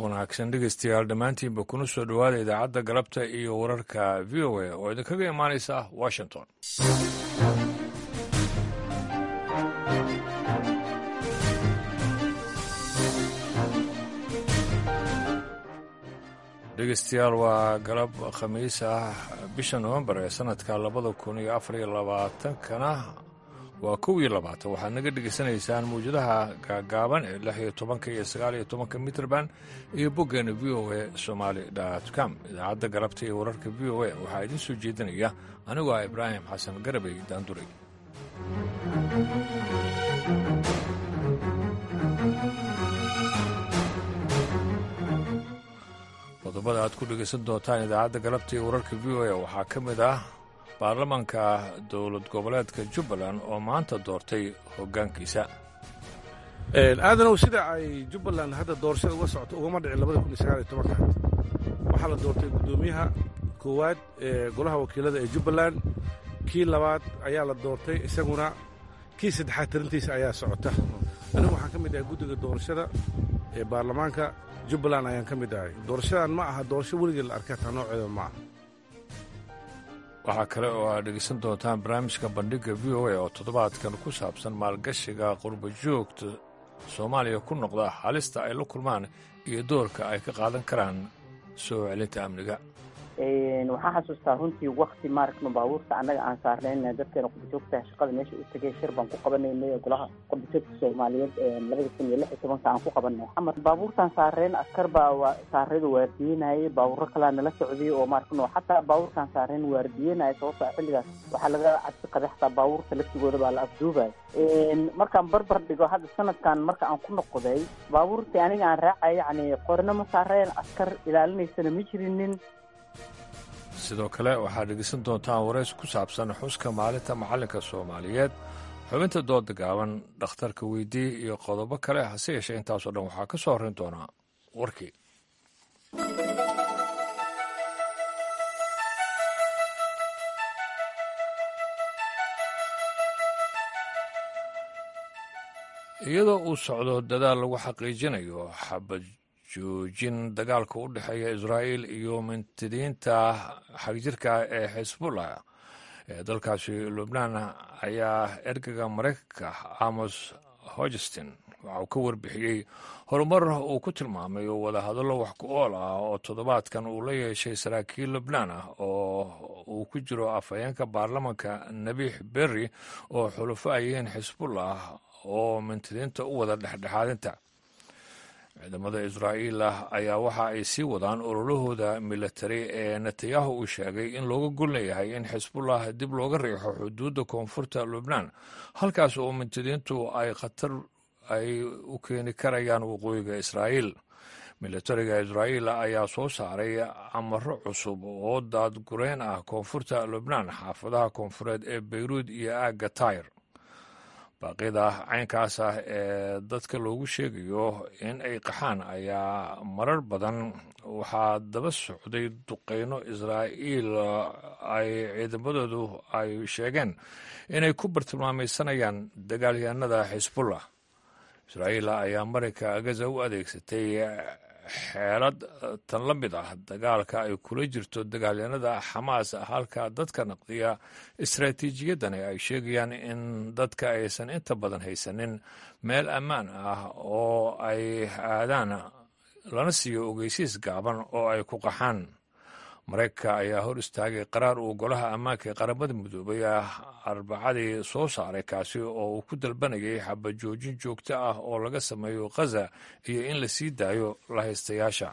wanaagsan dhegeystayaal dhammaantiinba kuna soo dhowaada idaacadda galabta iyo wararka v o a oo idinkaga imaanaysa washington dhegeystayaal waa galab khamiis ah bisha novembar ee sanadka labada kun iyo afar iyo labaatankana waa kow iyo labaatan waxaad naga dhegaysanaysaan mawjadaha gaagaaban ee lix iyo tobanka iyo sagaal iyo tobanka mitrband iyo boggeena v o a somaali com idaacadda galabta iyo wararka v o a waxaa idiin soo jeedinaya anigoo ah ibraahim xasan garabey daanduray qodobada aad ku dhegaysan doontaan idaacadda galabta iyo wararka v o a waxaa ka mid ah baarlamaanka dowlad goboleedka jubbaland oo maanta doortay hoggaankiisa aadanow sida ay jubbaland hadda doorashada uga socoto ugama dhicin labada kun iyo sagaal iyo tobanka waxaa la doortay guddoomiyaha koowaad ee golaha wakiilada ee jubbaland kii labaad ayaa la doortay isaguna kii saddexaad tirintiisa ayaa socota anigu waxaan ka mid ahay guddiga doorashada ee baarlamaanka jubbaland ayaan ka mid ahay doorashadan ma aha doorasho weligii la arkay taa nooceeda ma aha waxaa kale oo aad dhegaysan doontaan barnaamijka bandhigga v o a oo toddobaadkan ku saabsan maalgashiga qurba joogta soomaaliya ku noqda halista ay la kulmaan iyo doorka ay ka qaadan karaan soo celinta amniga waxaan xasuustaa runtii wakti maaragtma baabuurta annaga aan saarnayna dadkeena qurbajoogta shaqada meesha u tegay shir baan ku qabanaynay golaha qurbajoogta soomaaliyeed labada kun iyo lix iyo tobanka aan ku qabanay xamar baabuurtaan saareen askar baa saaradu waardiyenayay baabuuro kalaa nala socday oo maaragtno xataa baabuurtaan saareen waardiyenaya sababta xilligaas waxaa laga cabsi qabay xataa baabuurta laftigooda baa la afduubay markaan barbar dhigo hadda sanadkan marka aan ku noqday baabuurtii aniga aan raacay yani qorna ma saareen askar ilaalinaysana ma jirinin sidoo kale waxaad dhegeysan doontaan warays ku saabsan xuska maalinta macallinka soomaaliyeed xubinta dooda gaaban dhakhtarka weydii iyo qodobo kale hase yeeshee intaasoo dhan waxaa ka soo horrayn doonaa warkii iyadoo uu socdo dadaal lagu xaqiijinayo xabad joojin dagaalka u dhexeeya israa'iil iyo mintidiinta xagjirka ee xisbullah ee dalkaasi lubnaan ayaa ergaga maraykanka amos hogestin waxa uu ka warbixiyey horumar uu ku tilmaamay wadahadallo wax ku ool ah oo toddobaadkan uu la yeeshay saraakiil lubnaan ah oo uu ku jiro afhayeenka baarlamanka nabiix berri oo xulufo ay yihiin xisbullah oo mintidiinta u wada dhexdhexaadinta ciidamada israa'iil ah ayaa waxa ay sii wadaan ololahooda milatari ee netanyahu uu sheegay in looga gol leeyahay in xisbullah dib looga riixo xuduudda koonfurta lubnaan halkaas oo mintidiintu ay khatar ay u keeni karayaan waqooyiga israa'iil milatariga israa'iil ayaa soo saaray amaro cusub oo daadgureyn ah koonfurta lubnaan xaafadaha koonfureed ee beyruud iyo aagga tayr baaqyada caynkaas ah ee dadka loogu sheegayo in ay qaxaan ayaa marar badan waxaa daba socday duqeyno israa'iil ay ciidamadoodu ay sheegeen inay ku bartilmaamaysanayaan dagaalyahanada xisbullah israa'iil ayaa marinka gaza u adeegsatay xeelad tan la mid ah dagaalka ay kula jirto dagaalyanada xamaas halka dadka naqdiya istaraatiijiyaddani ay sheegayaan in dadka aysan inta badan haysanin meel ammaan ah oo ay aadaan lana siiyo ogeysiis gaaban oo ay ku qaxaan maraykanka ayaa hor istaagay qaraar uu golaha ammaanka ee qaramada midoobay ah arbacadii soo saaray kaasi oo uu ku dalbanayay xabajoojin joogto ah oo laga sameeyo khaza iyo in la sii daayo lahaystayaasha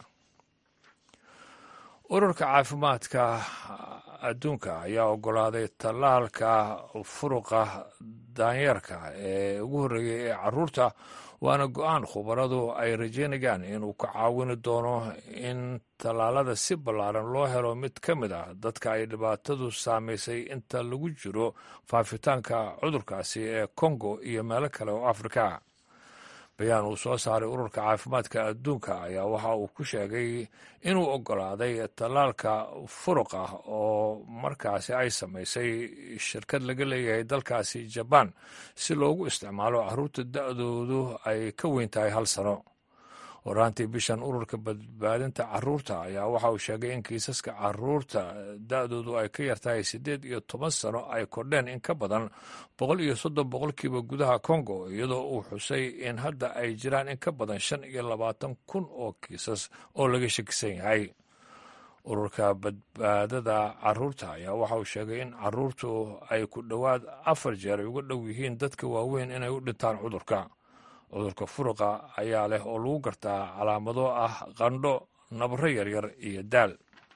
ururka caafimaadka adduunka ayaa oggolaaday tallaalka furuqa daanyeerka ee ugu horreeyay ee carruurta waana go-aan khubaradu ay rajeynayaan inuu ka caawini doono in tallaalada si ballaaran loo helo mid ka mid ah dadka ay dhibaatadu saamaysay inta lagu jiro faafitaanka cudurkaasi ee kongo iyo meelo kale oo afrika bayaan uu soo saaray ururka caafimaadka adduunka ayaa waxa uu ku sheegay inuu oggolaaday tallaalka furuq ah oo markaasi ay samaysay shirkad laga leeyahay dalkaasi jabaan si loogu isticmaalo carruurta da-doodu ay ka weyn tahay hal sano horaantii bishan ururka badbaadinta caruurta ayaa waxa uu sheegay in kiisaska caruurta da-doodu ay ka yartahay siddeed iyo toban sano ay kordheen in ka badan boqol iyo soddon boqolkiiba gudaha kongo iyadoo uu xusay in hadda ay jiraan in ka badan shan iyo labaatan kun oo kiisas oo laga shakisan yahay ururka badbaadada caruurta ayaa waxa uu sheegay in caruurtu ay ku dhowaad afar jeer ay uga dhow yihiin dadka waaweyn inay u dhintaan cudurka cudurka furuqa ayaa leh oo lagu gartaa calaamado ah qandho nabro yaryar iyo daal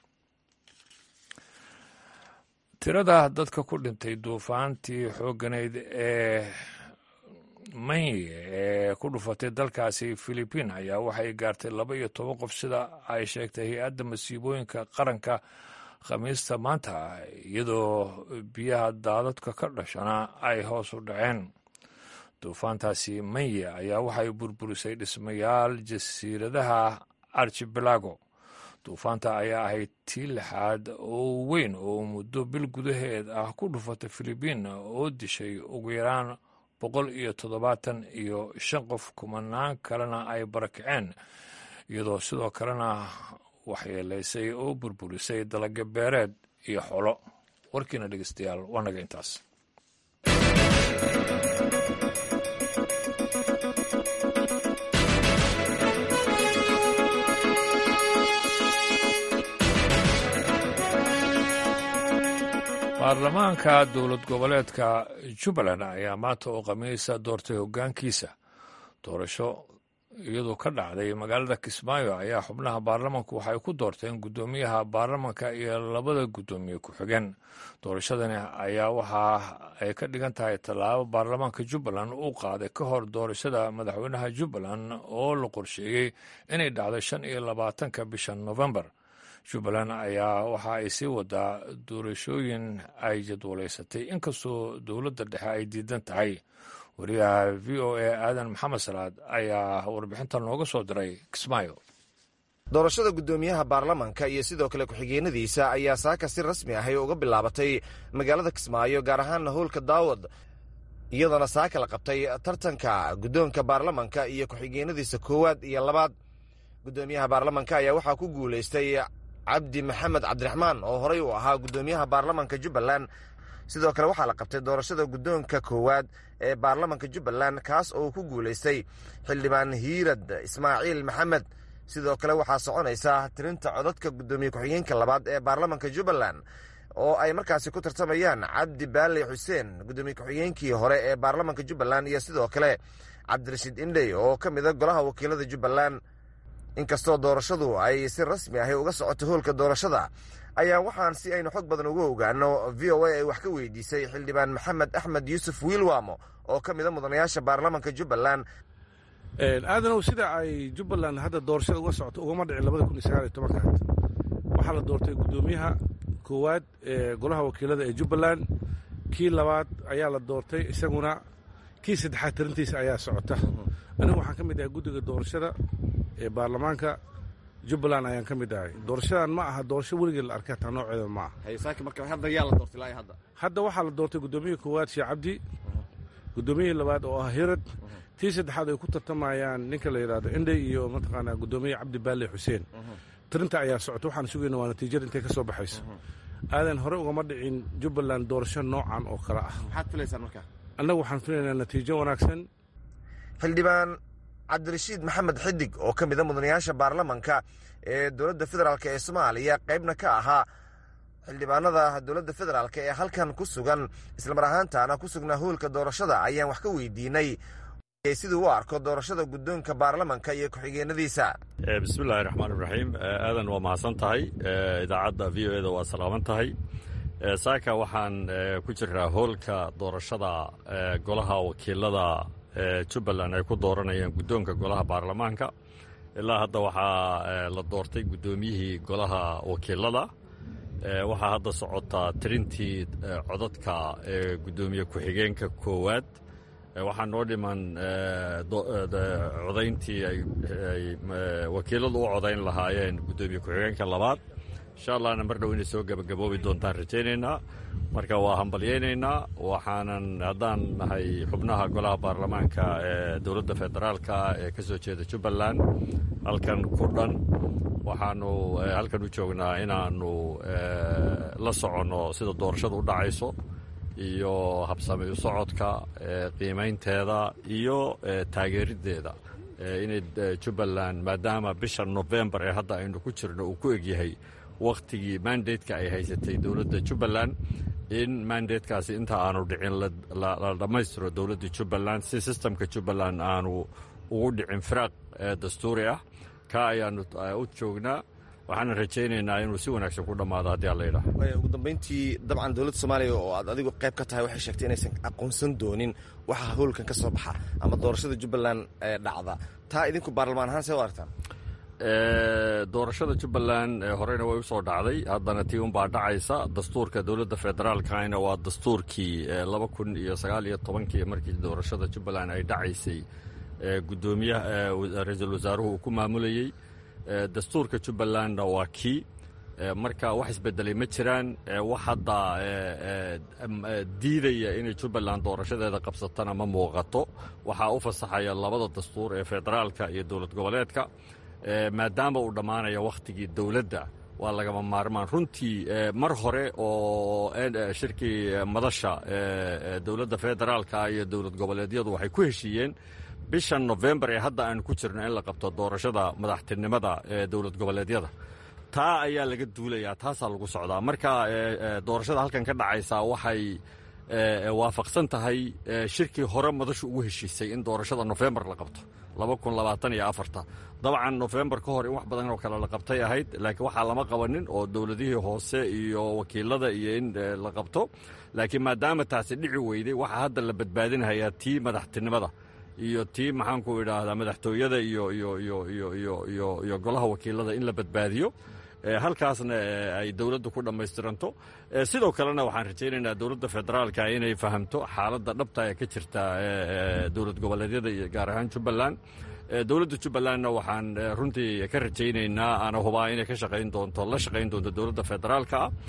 tirada dadka ku dhintay duufaantii xoogganayd ee manye ee ku dhufatay dalkaasi philibiin ayaa waxay gaartay laba iyo toban qof sida ay sheegtay hay-adda masiibooyinka qaranka khamiista maanta iyadoo biyaha daadadka ka dhashana ay hoos u dhaceen duufaantaasi manye ayaa waxay burburisay dhismayaal jasiiradaha archibelago duufaanta ayaa ahayd tii lixaad oo weyn oo muddo bil gudaheed ah ku dhufatay philibiin oo dishay ugu yaraan boqol iyo toddobaatan iyo shan qof kumanaan kalena ay barakaceen iyadoo sidoo kalena waxyeelaysay oo burburisay dalagga beereed iyo xolo warkiina dhegeystayaal waa naga intaas baarlamaanka dowlad goboleedka jubbaland ayaa maanta oo khamiisa doortay hoggaankiisa doorasho iyadoo ka dhacday magaalada kismaayo ayaa xubnaha baarlamanku waxay ku doorteen guddoomiyaha baarlamanka iyo labada guddoomiye ku-xigeen doorashadani ayaa waxa ay ka dhigan tahay tallaabo baarlamaanka jubbaland uu qaaday ka hor doorashada madaxweynaha jubbaland oo la qorsheeyey inay dhacdo shan iyo labaatanka bisha novembar jubbaland ayaa waxa ay sii wadaa doorashooyin ay jadwalaysatay inkastoo dowladda dhexe ay diidan tahay wariyaha v o a aadan maxamed salaad ayaa warbixinta nooga soo diray kismaayo doorashada guddoomiyaha baarlamanka iyo sidoo kale ku-xigeenadiisa ayaa saaka si rasmi ahay uga bilaabatay magaalada kismaayo gaar ahaanna howlka daawad iyadoona saaka la qabtay tartanka guddoonka baarlamanka iyo ku-xigeenadiisa koowaad iyo labaad guddoomiyaha baarlamanka ayaa waxaa ku guulaystay cabdi maxamed cabdiraxmaan oo horey u ahaa guddoomiyaha baarlamanka jubbaland sidoo kale waxaa la qabtay doorashada guddoonka koowaad ee baarlamanka jubbaland kaas oo ku guulaystay xildhibaan hiirad ismaaciil maxamed sidoo kale waxaa soconaysa tirinta codadka guddoomiye ku-xigeenka labaad ee baarlamanka jubbaland oo ay markaasi ku tartamayaan cabdi baali xuseen guddoomiye ku-xigeenkii hore ee baarlamanka jubbaland iyo sidoo kale cabdirashiid indhey oo ka mida golaha wakiilada jubbaland inkastoo doorashadu ay si rasmi ahi uga socoto hoolka doorashada ayaa waxaan si aynu xog badan uga ogaano v o a ay wax ka weydiisay xildhibaan maxamed axmed yuusuf wiilwamo oo ka mida mudanayaasha baarlamanka jubbaland aadanow sida ay jubbaland hadda doorashada uga socoto ugama dhicin labada kun iyo sagaal iyo tobanka waxaa la doortay guddoomiyaha koowaad ee golaha wakiilada ee jubbaland kii labaad ayaa la doortay isaguna kii saddexaad tirintiisa ayaa socota anigu waxaan ka mid ahay guddiga doorashada ee baarlamaanka jubbaland ayaan ka mid ahay doorashadan ma aha doorasho weligeed la arkay hataa nooceeda ma aha hadda waxaa la doortay guddoomiyaha koowaad sheekh cabdi guddoomiyihii labaad oo ah hirad tii saddexaad ay ku tartamayaan ninka la yidhahdo indhey iyo mataqaanaa guddoomiyaha cabdi baale xuseen tirinta ayaa socota waxaan sugayna waa natiijada intay ka soo baxayso aadan hore ugama dhicin jubbaland doorasho noocan oo kale ah annagu waxaan filaynaa natiijo wanaagsan xildhibaan cabdirashiid maxamed xidig oo ka mida mudanayaasha baarlamanka ee dowladda federaalk ee soomaaliya qaybna ka ahaa xildhibaanada dowladda federaalk ee halkan ku sugan islamar ahaantaana ku sugnaa hoolka doorashada ayaan wax ka weydiinay siduu u arko doorashada guddoonka baarlamanka iyo ku-xigeenadiisa bismillahi raxmaan iraxiim aadan waa mahadsan tahay idaacadda v o eda waa salaaman tahay saaka waxaan ku jiraa hoolka doorashada golaha wakiilada jubbaland ay ku dooranayaan guddoonka golaha baarlamaanka ilaa hadda waxaa la doortay guddoomiyihii golaha wakiilada waxaa hadda socotaa tirintii codadka ee guddoomiye ku-xigeenka koowaad waxaa noo dhiman codayntii ay wakiiladu u codayn lahaayeen guddoomiye ku-xigeenka labaad insha allahna mar dhow inay soo gebagaboobi doontaan rajaynaynaa marka waa hambalyaynaynaa waxaanan haddaan nahay xubnaha golaha baarlamaanka ee dowladda federaalka ee ka soo jeeda jubbaland halkan ku dhan waxaanu halkan u joognaa inaannu la soconno sida doorashada u dhacayso iyo habsami u socodka qiimaynteeda iyo taageeriddeeda inay jubbaland maadaama bisha nofembar ee hadda aynu ku jirno uu ku egyahay wakhtigii mandateka ay haysatay dowladda jubbaland in mandatekaasi inta aanu dhicin la dhammaystiro dowladda jubbaland si sistemka jubbaland aanu ugu dhicin firaaq dastuuri ah ka ayaanu u joognaa waxaana rajaynaynaa inuu si wanaagsan ku dhammaado haddii alla yidhaah ugu dambayntii dabcan dowladda soomaaliya oo aad adigu qayb ka tahay waxay sheegtay inaysan aqoonsan doonin waxa howlkan ka soo baxa ama doorashada jubbaland ee dhacda taa idinku baarlamaan ahaan see u aragtaan doorashada jubbaland horeyna way usoo dhacday haddana tii unbaa dhacaysa dastuurka dowladda federaalkana waa dastuurkii laba kun iyo sagaal iyo tobankii markii doorashada jubbaland ay dhacaysay gudoomiyaha ra-iisul wasaaruhu uu ku maamulayey dastuurka jubbalandna waa kii marka wax isbedelay ma jiraan wax hadda diidaya inay jubbaland doorashadeeda qabsatana ma muuqato waxaa u fasaxaya labada dastuur ee federaalka iyo dowlad goboleedka maadaama uu dhammaanayo wakhtigii dowladda waa lagama maarmaan runtii mar hore oo shirkii madasha dowladda federaalka iyo dowlad goboleedyadu waxay ku heshiiyeen bishan nofembar ee hadda aanu ku jirno in la qabto doorashada madaxtinimada ee dowlad goboleedyada taa ayaa laga duulayaa taasaa lagu socdaa marka doorashada halkan ka dhacaysa waxay waafaqsan tahay shirkii hore madashu ugu heshiisay in doorashada nofembar la qabto laba kun labaatan iyo afarta dabcan nofembar ka hor in wax badan oo kale la qabtay ahayd laakiin waxaa lama qabanin oo dowladihii hoose iyo wakiilada iyo in la qabto laakiin maadaama taasi dhici weyday waxaa hadda la badbaadinhayaa tii madaxtinimada iyo tii maxaanku idhaahdaa madaxtooyada iyo iyo iyo iyo iyo iyo iyo golaha wakiilada in la badbaadiyo halkaasna ay dowladdu ku dhammaystiranto sidoo kalena waxaan rajaynaynaa dowladda federaalka inay fahamto xaaladda dhabta ee ka jirta dowlad goboleedyada iyo gaar ahaan jubbaland dowladda jubbalandna waxaan runtii ka rajaynaynaa ana hubaa inay ka shaqayn doonto la shaqayn doonto dowladda federaalka ah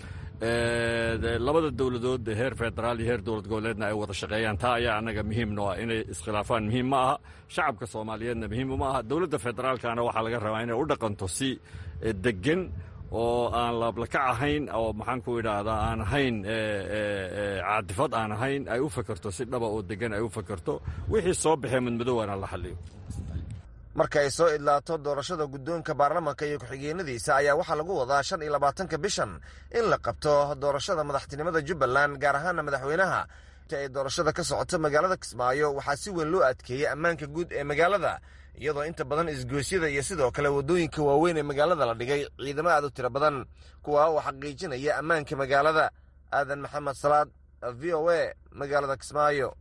labada dowladood heer federaal iyo heer dowlad goboleedna ay wada shaqeeyaan taa ayaa annaga muhiimno ah inay iskhilaafaan muhiim ma aha shacabka soomaaliyeedna muhiim uma aha dowladda federaalkana waxaa laga rabaa inay u dhaqanto si degan oo aan laablakac ahayn oo maxaanku idhaahdaa aan ahayn caadifad aan ahayn ay u fakerto si dhaba oo degan ay u fakerto wixii soo baxee madmadowna la xaliyo marka ay soo idlaato doorashada guddoonka baarlamanka iyo ku-xigeenadiisa ayaa waxaa lagu wadaa shan iyo labaatanka bishan in la qabto doorashada madaxtinimada jubbaland gaar ahaana madaxweynaha inta ay doorashada ka socoto magaalada kismaayo waxaa si weyn loo adkeeyey ammaanka guud ee magaalada iyadoo inta badan isgoosyada iyo sidoo kale waddooyinka waaweyn ee magaalada la dhigay ciidamo aad u tiro badan kuwa oo xaqiijinaya ammaanka magaalada aadan maxamed salaad v o a magaalada kismaayo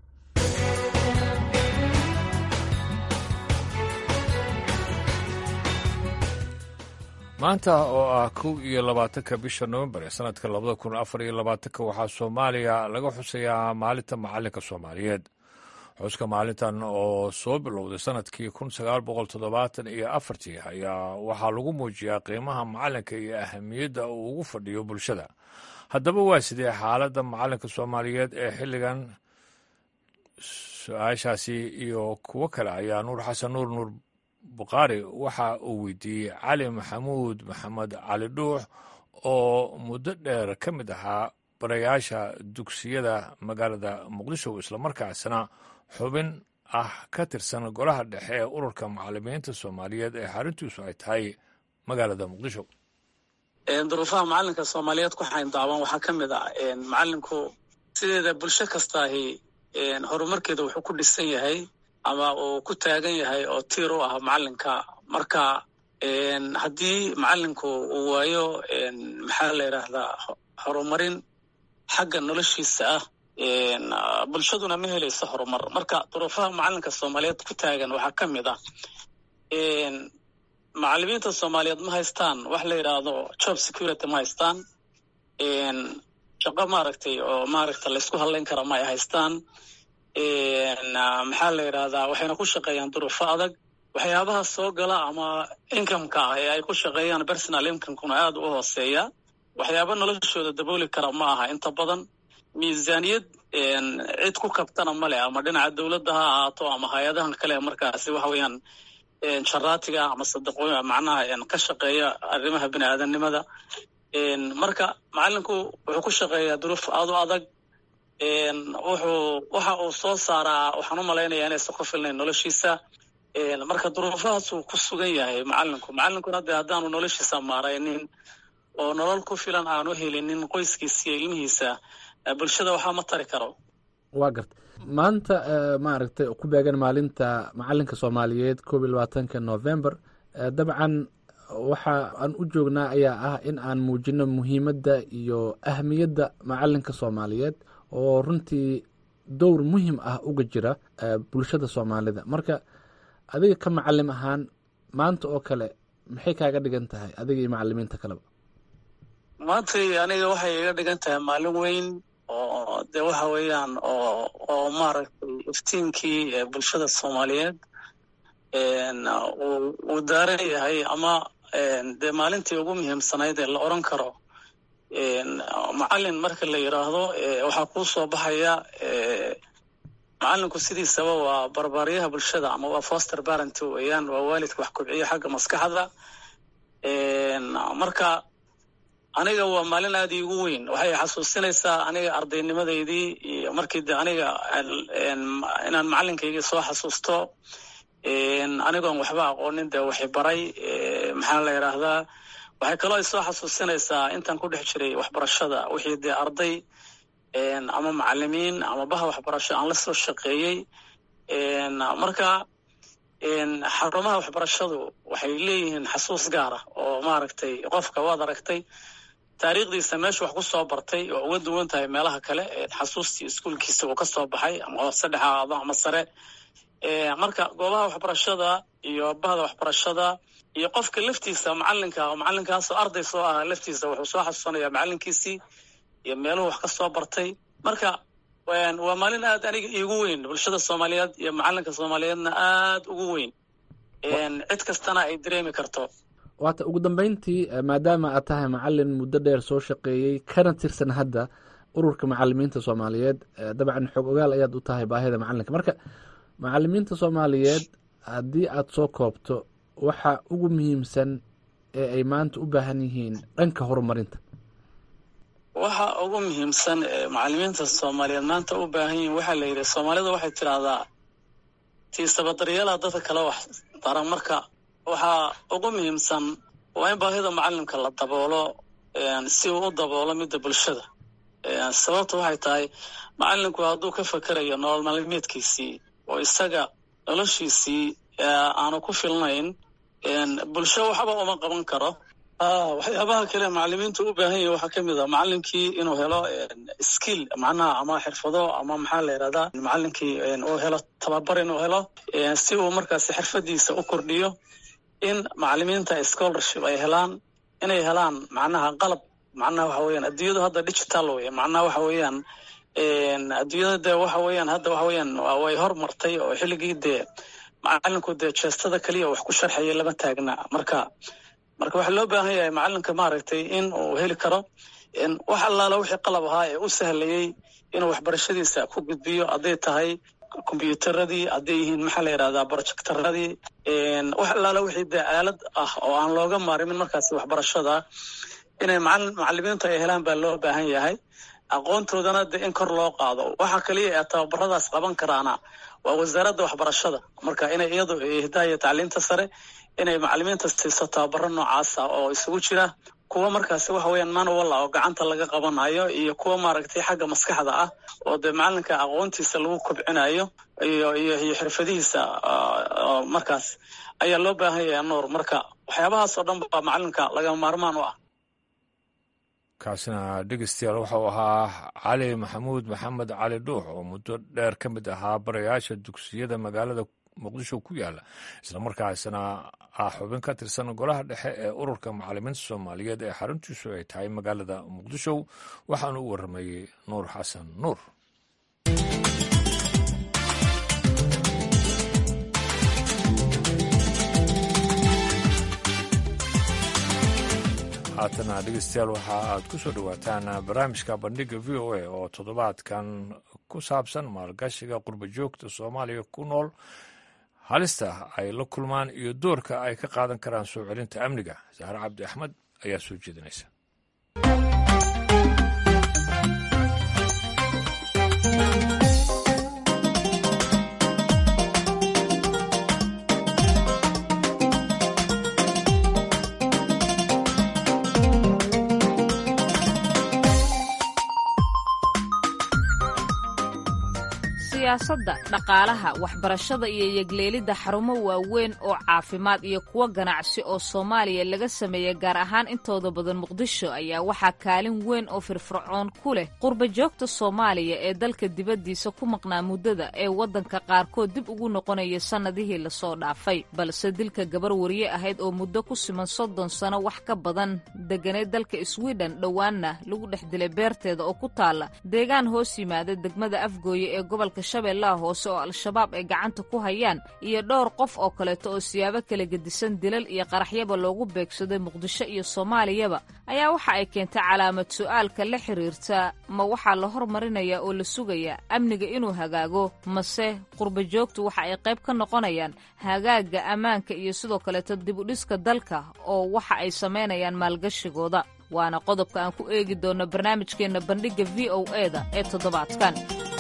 maanta oo ah kow iyo labaatanka bisha nofembar ee sanadka labada kun afar iyo labaatanka waxaa soomaaliya laga xusayaa maalinta macalinka soomaaliyeed xuska maalintan oo soo bilowday sanadkii kun sagaal boqol toddobaatan iyo afartii ayaa waxaa lagu muujiyaa qiimaha macalinka iyo ahamiyadda uu ugu fadhiyo bulshada haddaba waa sidee xaaladda macalinka soomaaliyeed ee xilligan su-aashaasi iyo kuwo kale ayaa nuur xasan nuur nuur bukhaari waxa uu weydiiyey cali maxamuud maxamed cali dhuux oo muddo dheer ka mid ahaa barayaasha dugsiyada magaalada muqdisho islamarkaasna xubin ah ka tirsan golaha dhexe ee ururka macalimiinta soomaaliyeed ee xaruntiisu ay tahay magaalada muqdisho duruufaha macalinka soomaaliyeed ku xayndaaban waxaa ka mid ah macalinku sideeda bulsho kastaahi horumarkeeda wuxuu ku dhisan yahay ama uu ku taagan yahay oo tiir u ah macalinka marka haddii macalinku uu waayo maxaa la yidhaahdaa horumarin xagga noloshiisa ah bulshaduna ma helayso horumar marka duruufaha macalinka soomaaliyeed ku taagan waxaa ka mid ah macalimiinta soomaaliyeed ma haystaan wax la yidhaahdo job security ma haystaan shaqo maaragtay oo maaragta laysku hadlayn kara ma ay haystaan maxaa la yidhahdaa waxayna ku shaqeeyaan duruufo adag waxyaabaha soo gala ama incomeka ah ee ay ku shaqeeyaan personal incomekuna aada u hooseeya waxyaaba noloshooda dabooli kara ma aha inta badan miisaaniyad cid ku kabtana ma leh ama dhinaca dowladda ha ahaato ama hay-adahan kale markaasi waxa weeyaan jaraatiga ama sadaqooy macnaha ka shaqeeya arrimaha bini aadamnimada marka macalinku wuxuu ku shaqeeyaa duruuf aada u adag wuxuu waxa uu soo saaraa waxaan u malaynayaa inaysan ku filnayn noloshiisa marka duruufahaasuu ku sugan yahay macalinku macalinkuna dee haddaanu noloshiisa maaraynin oo nolol ku filan aanu helinin qoyskiisa iyo ilmihiisa bulshada waxaa ma tari karo waa garta maanta maaragtay ku beegan maalinta macalinka soomaaliyeed koob iyo labaatanka november dabcan waxa aan u joognaa ayaa ah in aan muujino muhiimadda iyo ahmiyadda macalinka soomaaliyeed oo runtii dowr muhim ah uga jira bulshada soomaalida marka adiga ka macalim ahaan maanta oo kale maxay kaaga dhigan tahay adiga iyo macalimiinta kaleba maantay aniga waxay iga dhigan tahay maalin weyn oo de waxa weeyaan oo oo maaragtay iftiinkii bulshada soomaaliyeed uu daaran yahay ama dee maalintii ugu muhiimsanayd ee la oran karo macalin marka la yidhaahdo waxaa kuu soo baxaya macalinku sidiisaba waa barbaaryaha bulshada ama waa foster parent weeyaan waa waalidka wax kobciya xagga maskaxda marka aniga waa maalin aada iigu weyn waxay xasuusinaysaa aniga ardaynimadeydii iyo markii de aniga inaan macalinkaygii soo xasuusto anigoon waxba aqoonin dee waxi baray maxaa la yidhaahdaa waxay kaloo isoo xasuusinaysaa intaan ku dhex jiray waxbarashada wixii dee arday ama macalimiin ama baha waxbarasho aan la soo shaqeeyey marka xarumaha waxbarashadu waxay leeyihiin xasuus gaara oo maaragtay qofka waad aragtay taariikhdiisa meesha wax ku soo bartay oo uga duwan tahay meelaha kale xasuustii iskuolkiisa uu ka soo baxay ama hoose dhexaado ama sare marka goobaha waxbarashada iyo bahda waxbarashada iyo qofka laftiisa macalinka macalinkaasoo arday soo ahaa laftiisa wuxuu soo xasuusanaya macalinkiisii iyo meeluhu wax ka soo bartay marka waa maalin aad aniga iigu weyn bulshada soomaaliyeed iyo macalinka soomaaliyeedna aad ugu weyn cid kastana ay dareemi karto waata ugu dambeyntii maadaama aad tahay macalin muddo dheer soo shaqeeyey kana tirsan hadda ururka macalimiinta soomaaliyeed dabcan xog ogaal ayaad u tahay baahida macalinka marka macalimiinta soomaaliyeed haddii aad soo koobto waxa ugu muhiimsan ee ay maanta u baahan yihiin dhanka horumarinta waxa ugu muhiimsan ee macalimiinta soomaaliyeed maanta u baahan yihiin waxaa la yidhi soomaalida waxay tidhaahdaa tiisabadaryaalaa dadka kale wax daran marka waxaa ugu muhiimsan waa in baahida macalimka la daboolo si uu u daboolo midda bulshada sababta waxay tahay macalinku hadduu ka fakerayo nolol maalmeedkiisii oo isaga noloshiisii aanu ku filnayn bulsho waxba uma qaban karo waxyaabaha kale macalimiintu u baahan yahi waxaa ka mid a macalinkii inuu helo skill macnaha ama xirfado ama maxaa la yidhahdaa macalinkii uu helo tababar inuu helo si uu markaasi xirfadiisa u kordhiyo in macalimiinta scholarship ay helaan inay helaan macnaha qalab macnaha waxa weeyaan adduunyadu hadda digital wey macnaha waxa weeyaan adduunyada dee waxa weeyaan hadda waxa weeyaan way hormartay oo xilligii dee macalinku dee jeestada keliya wax ku sharxaya lama taagna marka marka waxaa loo baahan yahay macalinka maaragtay in uu heli karo wax allaala wixii qalab ahaa ee u sahlayey inuu waxbarashadiisa ku gudbiyo hadday tahay kombyuutaradii hadday yihiin maxaa la yidhahdaa projectaradii wax allaala wixii dee aalad ah oo aan looga maarimin markaasi waxbarashada inay macalimiintu ay helaan baa loo baahan yahay aqoontoodana dee in kor loo qaado waxa kaliya ee tababaradaas qaban karaana waa wasaaradda waxbarashada marka inay iyadu hidaaya tacliinta sare inay macalimiinta siiso tababaro noocaasa oo isugu jira kuwa markaasi waxa weeyaan manual ah oo gacanta laga qabanayo iyo kuwa maaragtay xagga maskaxda ah oo dee macalinka aqoontiisa lagu kobcinayo iyo iyo iyo xirfadihiisa markaas ayaa loo baahan yahay nuur marka waxyaabahaas oo dhan baa macalinka lagama maarmaan u ah kaasina dhegeystayaal waxau ahaa cali maxamuud maxamed cali dhuux oo muddo dheer ka mid ahaa barayaasha dugsiyada magaalada muqdisho ku yaala islamarkaasna ah xubin ka tirsan golaha dhexe ee ururka macalimiinta soomaaliyeed ee xaruntiisu ay tahay magaalada muqdisho waxaanu u waramayey nuur xasan nuur haatana dhegeystayaal waxa aad ku soo dhowaataan barnaamijka bandhiga v o a oo toddobaadkan ku saabsan maalgashiga qurba joogta soomaaliya ku nool halista ay la kulmaan iyo doorka ay ka qaadan karaan soo celinta amniga sahre cabdi axmed ayaa soo jeedinaysa siyaasadda dhaqaalaha waxbarashada iyo yegleelidda xarumo waaweyn oo caafimaad iyo kuwo ganacsi oo soomaaliya laga sameeyey gaar ahaan intooda badan muqdisho ayaa waxaa kaalin weyn oo firfircoon ku leh qurba joogta soomaaliya ee dalka dibaddiisa ku maqnaa muddada ee waddanka qaarkood dib ugu noqonaya sannadihii lasoo dhaafay balse dilka gabar wariye ahayd oo muddo ku siman soddon sano wax ka badan deganeed dalka swiden dhowaanna lagu dhex dilay beerteeda oo ku taalla deegaan hoos yimaada degmada afgooye ee gobolka shabeellaha hoose oo al-shabaab ay gacanta ku hayaan iyo dhowr qof oo kaleeto oo siyaabo kala gedisan dilal iyo qaraxyaba loogu beegsaday muqdisho iyo soomaaliyaba ayaa waxa ay keentay calaamad su'aalka la xiriirta ma waxaa la hormarinayaa oo la sugayaa amniga inuu hagaago mase qurba joogtu waxa ay qayb ka noqonayaan hagaagga ammaanka iyo sidoo kaleeto dibudhiska dalka oo waxa ay samaynayaan maalgashigooda waana qodobka aan ku eegi doonno barnaamijkeenna bandhigga v o e da ee toddobaadkan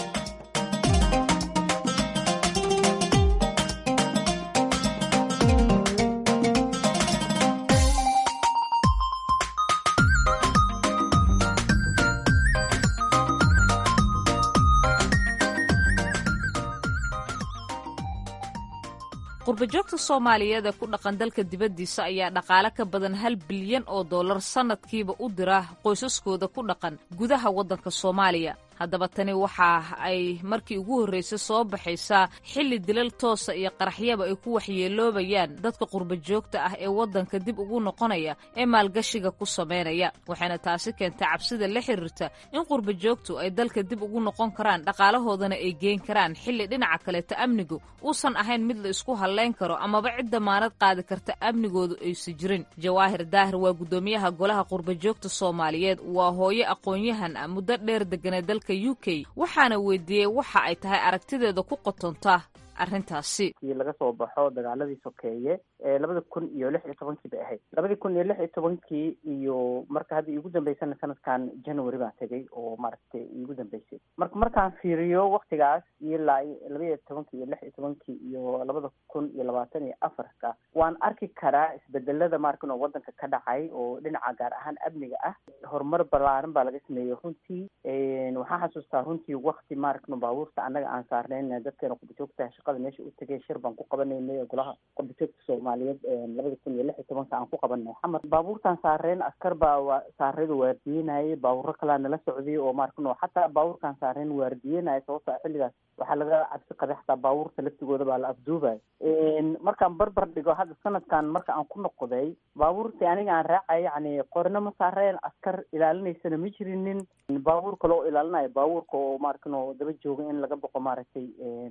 qurbajoogta soomaaliyeed ee ku dhaqan dalka dibaddiisa ayaa dhaqaale ka badan hal bilyan oo dollar sannadkiiba u dira qoysaskooda ku dhaqan gudaha waddanka soomaaliya haddaba tani waxa ay markii ugu horraysay soo baxaysaa xilli dilal toosa iyo qaraxyaba ay ku waxyeeloobayaan dadka qurba joogta ah ee waddanka dib ugu noqonaya ee maalgashiga ku samaynaya waxayna taasi keentay cabsida la xiriirta in qurba joogtu ay dalka dib ugu noqon karaan dhaqaalahoodana ay geen karaan xilli dhinaca kaleeta amnigu uusan ahayn mid la isku hallayn karo amaba cid damaanad qaadi karta amnigoodu aysa jirin jawaahir daahir waa guddoomiyaha golaha qurba joogta soomaaliyeed waa hooyo aqoon-yahan ah muddo dheer deganay dalka u k waxaana weydiiyey waxa ay tahay aragtideeda ku qotonta arrintaasi laga soo baxo dagaaladii sokeeye ee labada kun iyo lix iyo tobankii bay ahayd labadii kun iyo lix iyo tobankii iyo marka hadda iigu dambeysana sanadkan january baan tegay oo maaragtay iigu dambeysay marka markaan fiiriyo waktigaas ilaa laba iyo tobankii iyo lix iyo tobankii iyo labada kun iyo labaatan iyo afarka waan arki karaa isbedelada maarkan oo wadanka ka dhacay oo dhinaca gaar ahaan amniga ah horumar balaaran baa laga sameeyey runtii waxaan xasuustaa runtii wakti maarkan baabuurta annaga aan saarnayn dadkeena qurbajoogta shaqada meesha u tegay shir baan ku qabanaynay golaha qurbajoogta soomaaliyeed labada kun iyo lix iyo tobanka aan ku qabanay xamar baabuurtaan saareen askar baa saarada waardiyenayay baabuuro kalaa nala socday oo maarkan xataa baabuurkaan saareen waardiyenaya sababto xilligaas waxaa laga cabsi qabay xataa baabuurta laftigooda baa la afduubay markaan barbar dhigo hadda sanadkan marka aan ku noqday baabuurtii aniga aan raacay yani qorna ma saareen askar ilaalinaysana ma jirinin baabuur kale oo ilaalinayo baabuurka oo maarkan oo daba jooga in laga boqo maaragtay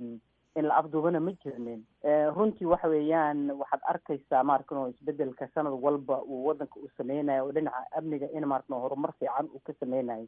in la afduubana ma jirnin runtii waxa weeyaan waxaad arkaysaa maarkan oo isbedelka sanad walba uu wadanka uu sameynayo oo dhinaca amniga in maarkan horumar fiican uu ka sameynayo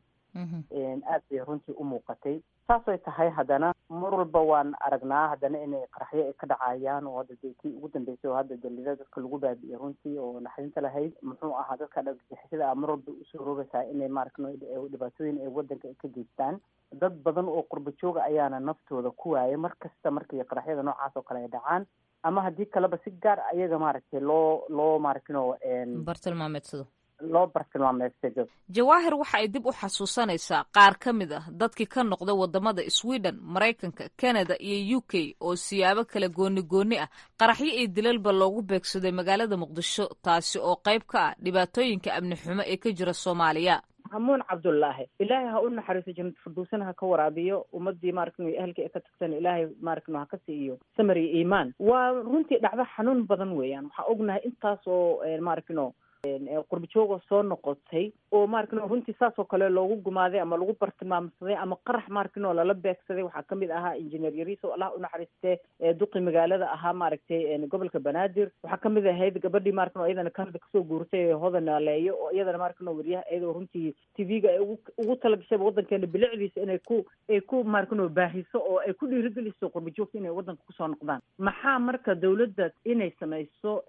aad bay runtii u muuqatay saasay tahay haddana mar walba waan aragnaa haddana inay qaraxyo ay ka dhacayaan oo hadda dee kii ugu dambeysay oo hadda dalida dadka lagu baabi'iyey runtii oo naxdinta lahayd muxuu ahaa dadka dhagixisada mar walba usoo rogaysaa inay maarkan dhibaatooyin ay wadanka ka geystaan dad badan oo qurba jooga ayaana naftooda ku waayay mar kasta markii qaraxyada noocaas oo kale ay dhacaan ama haddii kaleba si gaar ayaga maaragtay loo loo maaragtino bartilmaameedsado loo bartilmaameedsado jawaahir waxa ay dib u xasuusanaysaa qaar ka mid ah dadkii ka noqda wadamada sweden maraykanka canada iyo u k oo siyaabo kala gooni gooni ah qaraxyo iyo dilalba loogu beegsaday magaalada muqdisho taasi oo qayb ka ah dhibaatooyinka amni xumo ee ka jira soomaaliya hamuun cabdullaahi ilaahay ha u naxariiso jannad firdowsana ha ka waraabiyo ummadii maaragtay ahalkii ka tagtana ilaahay maaragtay ha ka siiyo samar iyo iimaan waa runtii dhacdo xanuun badan weeyaan waxaa ognahay intaas oo maaragtino qurbajooga soo noqotay oo maarkino runtii saas oo kale loogu gumaaday ama lagu bartilmaamsaday ama qarax maarkino lala beegsaday waxaa kamid ahaa injineer yariis oo allah unaxariiste duqi magaalada ahaa maaragtay gobolka banaadir waxaa kamid ahayd gabadhii maarkino iyadana kanada kasoo guurtay hodan naaleeyo oo iyadana maarkino wariyaha iyadoo runtii tv-ga ay ugu ugu talagashayba waddankeena bilicdiisa inay ku ay ku maarkino baahiso oo ay ku dhiirigeliso qurbajoogta inay waddanka kusoo noqdaan maxaa marka dawladda inay samayso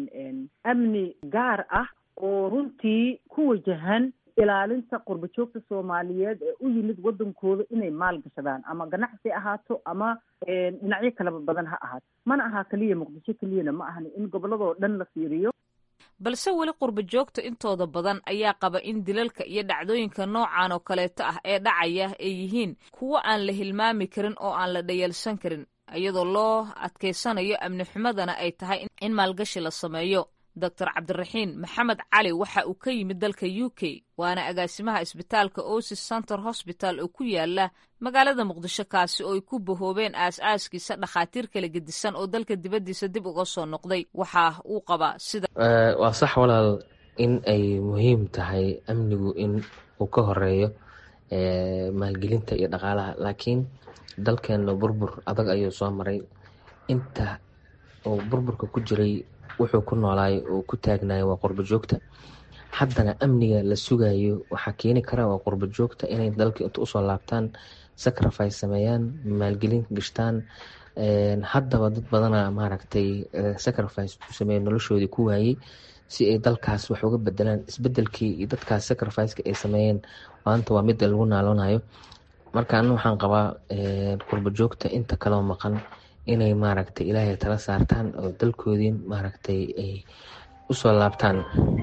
amni gaar ah oo runtii ku wajahan ilaalinta qurbajoogta soomaaliyeed ee u yimid waddankooda inay maal gashadaan ama ganacsi ahaato ama dhinacyo kaleba badan ha ahaato mana aha keliya muqdisho keliyana ma ahan in gobolladoo dhan la fiiriyo balse weli qurba joogta intooda badan ayaa qaba in dilalka iyo dhacdooyinka noocan oo kaleeto ah ee dhacaya ay yihiin kuwo aan la hilmaami karin oo aan la dhayalsan karin iyadoo loo adkaysanayo amni xumadana ay tahay in maalgashi la sameeyo doctor cabdiraxiin maxamed cali waxa uu ka yimid dalka u k waana agaasimaha isbitaalka osis center hosbital oo ku yaala magaalada muqdisho kaasi oo ay ku bahoobeen aas-aaskiisa dhakhaatiir kala gedisan oo dalka dibaddiisa dib uga soo noqday waxa uu qabaa sida waa sax walaal in ay muhiim tahay amnigu in uu ka horeeyo maalgelinta iyo dhaqaalaha laakiin dalkeena burbur adag ayuu soo maray inta uu burburka ku jiray wuxuu ku noolaay oo ku taagnayo waa qurbo joogta haddana amniga la sugayo waxaa keeni kara waa qurbo joogta inay dalka inta usoo laabtaan sacrifice sameeyaan maalgelin gashtaan haddaba dad badana maaragtay sacrifice ku sameeya noloshoodii ku waayey si ay dalkaas wax uga bedelaan isbedelkii iyo dadkaas sacrificeka ay sameeyeen maanta waa mid lagu naaloonayo marka ana waxaan qabaa qurbo joogta inta kaloo maqan inay maaragtay ilaahay tala saartaan oo dalkoodii maaragtay ay usoo laabtaan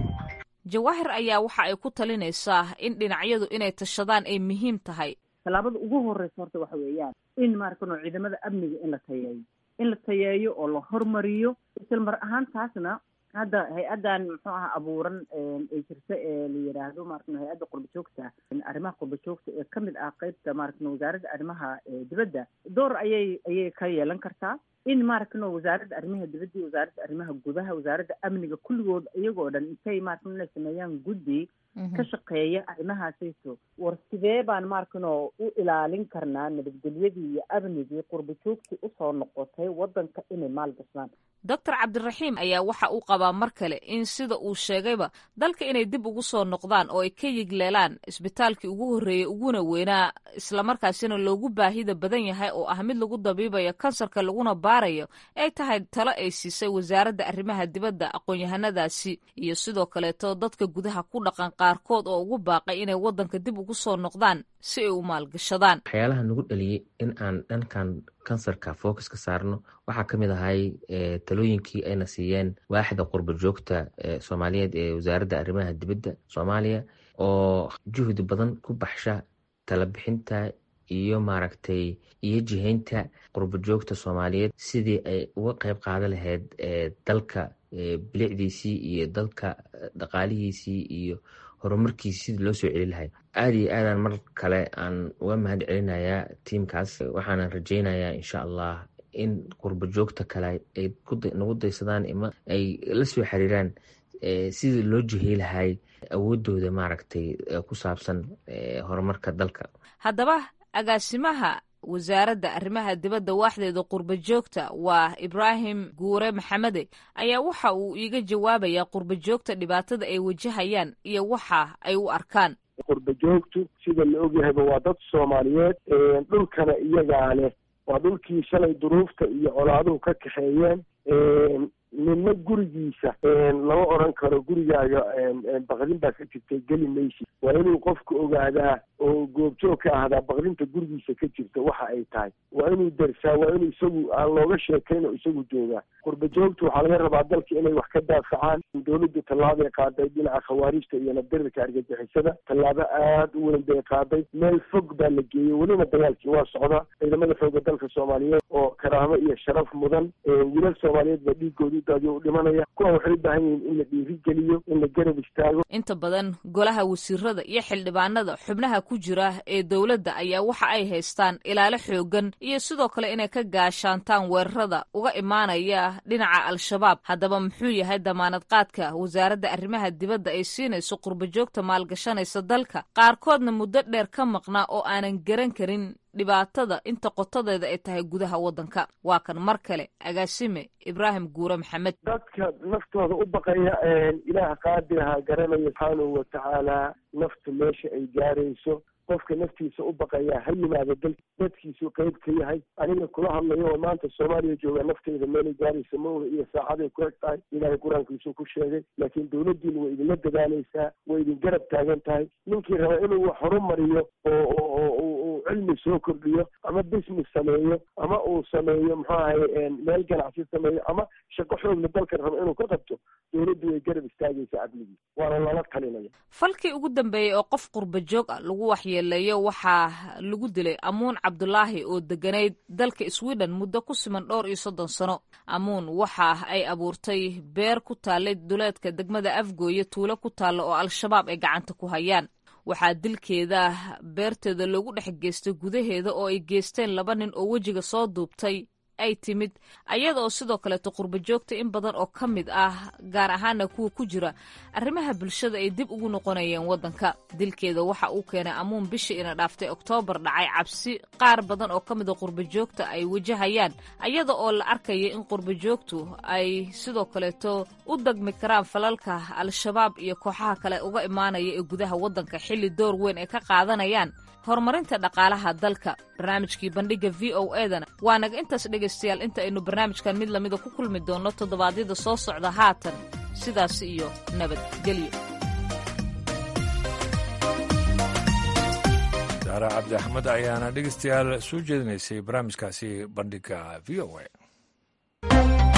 jawaahir ayaa waxa ay ku talinaysaa in dhinacyadu inay tashadaan ay muhiim tahay tallaabada ugu horeysa horta waxa weeyaan in maarkano ciidamada amniga in la tayeeyo in la tayeeyo oo la hormariyo isla mar ahaan taasna hadda hay-addan muxuu aha abuuran ee jirta ee la yidhaahdo maarkano hay-adda qurba joogta arrimaha qurba joogta ee kamid ah qeybta maarkano wasaaradda arrimaha dibadda door ayay ayay ka yeelan kartaa in maarkano wasaaradda arrimaha dibadda iyo wasaaradda arrimaha gudaha wasaaradda amniga kulligood iyagoo dhan intay maarkano inay sameeyaan guddi ka shaqeeya arrimahaasayto war sidee baan maarkano u ilaalin karnaa nabadgelyadii iyo amnigii qurba joogtii usoo noqotay waddanka inay maal gashaan doctor cabdiraxiim ayaa waxa uu qabaa mar kale in sida uu sheegayba dalka inay dib ugu soo noqdaan oo ay ka yigleelaan isbitaalkii ugu horreeyey uguna weynaa islamarkaasina loogu baahida badan yahay oo ah mid lagu dabiibayo kansarka laguna baarayo ay tahay talo ay siisay wasaaradda arrimaha dibadda aqoon-yahanadaasi iyo sidoo kaleeto dadka gudaha ku dhaqan qaarkood oo ugu baaqay inay waddanka dib ugu soo noqdaan si ay u maalgashadaan waxyaalaha nagu dhaliyey in aan dhankan kansarka focus ka saarno waxaa ka mid ahay talooyinkii ayna siiyeen waaxda qurba joogta soomaaliyeed ee wasaaradda arrimaha dibadda soomaaliya oo juhdi badan ku baxsha talabixinta iyo maaragtay iyo jihaynta qurba joogta soomaaliyeed sidii ay uga qeyb qaadan lahayd dalka bilicdiisii iyo dalka dhaqaalihiisii iyo horumarkiisi sidii loo soo celi lahay aada iyo aadaan mar kale aan uga mahad celinayaa tiimkaas waxaanan rajeynayaa insha allah in qurbo joogta kale ay nagu daysadaan ima ay la soo xiriiraan sidii loo jihey lahay awoodooda maaragtay ku saabsan horumarka dalka haddaba agaasimaha wasaaradda arrimaha dibadda waaxdeeda qurba joogta waa ibraahim guure maxamede ayaa waxa uu iiga jawaabayaa qurba joogta dhibaatada ay wajahayaan iyo waxa ay u arkaan qurba joogtu sida la ogyahayba waa dad soomaaliyeed dhulkana iyagaa leh waa dhulkii shalay duruufta iyo colaaduhu ka kaxeeyeen midna gurigiisa lama odran karo gurigaaga baqdin baa ka jirtay geli maysi waa inuu qofku ogaadaa oo goobjoog ka ahdaa baqdinta gurigiisa ka jirta waxa ay tahay waa inuu darsaa waa inuu isagu aan looga sheekayn oo isagu joogaa qurba joogtu waxaa laga rabaa dalka inay wax ka daafacaan dowladdu tallaabay qaaday dhinaca khawaarijta iyo nabdirirka argagixisada tallaabo aada u weyn bay qaaday meel fog baa la geeyey welina dagaalkii waa socda ciidamada xooga dalka soomaaliyeed oo karaamo iyo sharaf mudan wiilal soomaaliyeed baa dhiigooda u daadiyo u dhimanaya kuwa waxay u baahan yihiin in la dhiirigeliyo in la garab istaago inta badan golaha wasiirada iyo xildhibaanada xubnaha ku jira ee dowladda ayaa waxa ay haystaan ilaalo xoogan iyo sidoo kale inay ka gaashaantaan weerarada uga imaanaya dhinaca al-shabaab haddaba muxuu yahay damaanad qaadka wasaaradda arrimaha dibadda ay siinayso qurbajoogta maalgashanaysa dalka qaarkoodna muddo dheer ka maqnaa oo aanan garan karin dhibaatada inta qotadeeda ay tahay gudaha waddanka waa kan mar kale agaasime ibraahim guure maxamed dadka naftooda u baqaya ilaah qaadiraha garanaya subxaanahu watacaala naftu meesha ay gaarayso qofka naftiisa u baqaya ha yimaado dal dadkiisu qeyb ka yahay aniga kula hadlayo oo maanta soomaaliya jooga nafteyda meelay gaaraysa ma oga iyo saacaday ku eg tahay ilaahay qur-aankiisuu ku sheegay laakiin dawladdiina way idinla dadaalaysaa way idin garab taagan tahay ninkii raba inuu wax horumariyo oo oo uu cilmi soo kordhiyo ama business sameeyo ama uu sameeyo muxuu ahay meel ganacsi sameeyo ama shaqo xoogla dalkan raba inuu ka qabto dawladdu way garab istaagaysaa amnigii waana lala talinaya falkii ugu dambeeyey oo qof qurba joog ah lagu waxyeeleeyo waxaa lagu dilay amuun cabdulaahi oo deganayd dalka sweden muddo ku siman dhowr iyo soddon sano amuun waxa ay abuurtay beer ku taallay duleedka degmada afgooye tuulo ku taalla oo al-shabaab ay gacanta ku hayaan waxaa dilkeeda beerteeda loogu dhex geystay gudaheeda oo ay geysteen laba nin oo wejiga soo duubtay ay timid ayada oo sidoo kaleeto qurba joogta in badan oo ka mid ah gaar ahaana kuwa ku jira arrimaha bulshada ay dib ugu noqonayeen waddanka dilkeeda waxa uu keenay amuun bishii ina dhaaftay oktoobar dhacay cabsi qaar badan oo ka mid a qurba joogta ay wajahayaan ayada oo la arkaya in qurba joogtu ay sidoo kaleeto u dagmi karaan falalka al-shabaab iyo kooxaha kale uga imaanaya ee gudaha waddanka xilli door weyn ay ka qaadanayaan horumarinta dhaqaalaha dalka barnaamijkii bandhigga v o edana waa naga intaas dhegaystayaal inta aynu barnaamijkan mid lamida ku kulmi doonno toddobaadyada soo socda haatan sidaas iyo nabadgelyo saare cabdi axmed ayaana dhegaystayaal soo jeedinaysay barnaamijkaasi bandhigga v o a